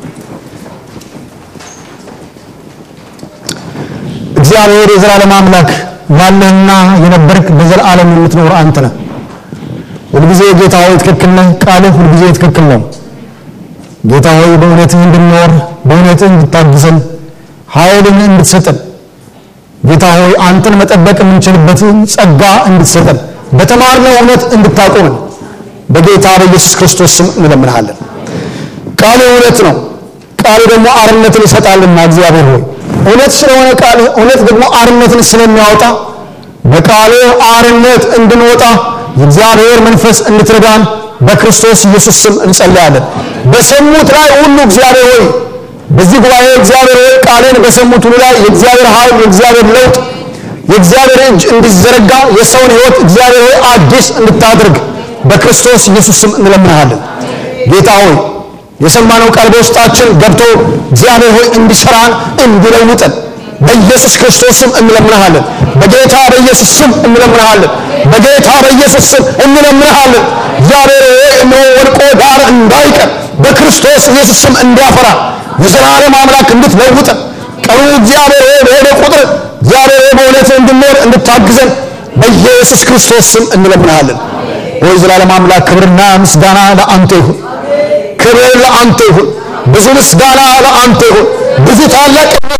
እግዚአብሔር የዘላለም አምላክ ያለህና የነበርክ በዘላለም የምትኖር አንተ ነህ። ሁልጊዜ ጌታ ሆይ ትክክል ነህ። ቃልህ ሁልጊዜ ትክክል ነው። ጌታ ሆይ በእውነትህ እንድንኖር በእውነትህ እንድታግዘን ኃይልን እንድትሰጠን ጌታ ሆይ አንተን መጠበቅ የምንችልበትን ጸጋ እንድትሰጠን በተማርነው እውነት እንድታቆመን በጌታ በኢየሱስ ክርስቶስ ስም እንለምንሃለን። ቃሉ እውነት ነው። ቃሉ ደግሞ አርነትን ይሰጣልና እግዚአብሔር ሆይ እውነት ስለሆነ ቃል እውነት ደግሞ አርነትን ስለሚያወጣ በቃሉ አርነት እንድንወጣ የእግዚአብሔር መንፈስ እንድትረዳን በክርስቶስ ኢየሱስ ስም እንጸልያለን። በሰሙት ላይ ሁሉ እግዚአብሔር ሆይ በዚህ ጉባኤ እግዚአብሔር ሆይ ቃልን በሰሙት ሁሉ ላይ የእግዚአብሔር ኃይል፣ የእግዚአብሔር ለውጥ፣ የእግዚአብሔር እጅ እንዲዘረጋ የሰውን ሕይወት እግዚአብሔር ሆይ አዲስ እንድታደርግ በክርስቶስ ኢየሱስ ስም እንለምንሃለን። ጌታ ሆይ የሰማነው ቃል በውስጣችን ገብቶ እግዚአብሔር ሆይ እንዲሰራን እንዲለውጠን በኢየሱስ ክርስቶስ ስም እንለምንሃለን። በጌታ በኢየሱስ ስም እንለምንሃለን። በጌታ በኢየሱስ ስም እንለምንሃለን። እግዚአብሔር ሆይ እነሆ ወድቆ ዳር እንዳይቀር በክርስቶስ ኢየሱስ ስም እንዲያፈራ የዘላለም አምላክ እንድትለውጠን ቀኑ እግዚአብሔር ሆይ በሄደ ቁጥር እግዚአብሔር ሆይ በእውነት እንድንኖር እንድታግዘን በኢየሱስ ክርስቶስ ስም እንለምንሃለን። ወይ ዘላለም አምላክ ክብርና ምስጋና ለአንተ ይሁን። ክብር ለአንተ ይሁን። ብዙ ምስጋና ለአንተ ይሁን። ብዙ ታላቅነት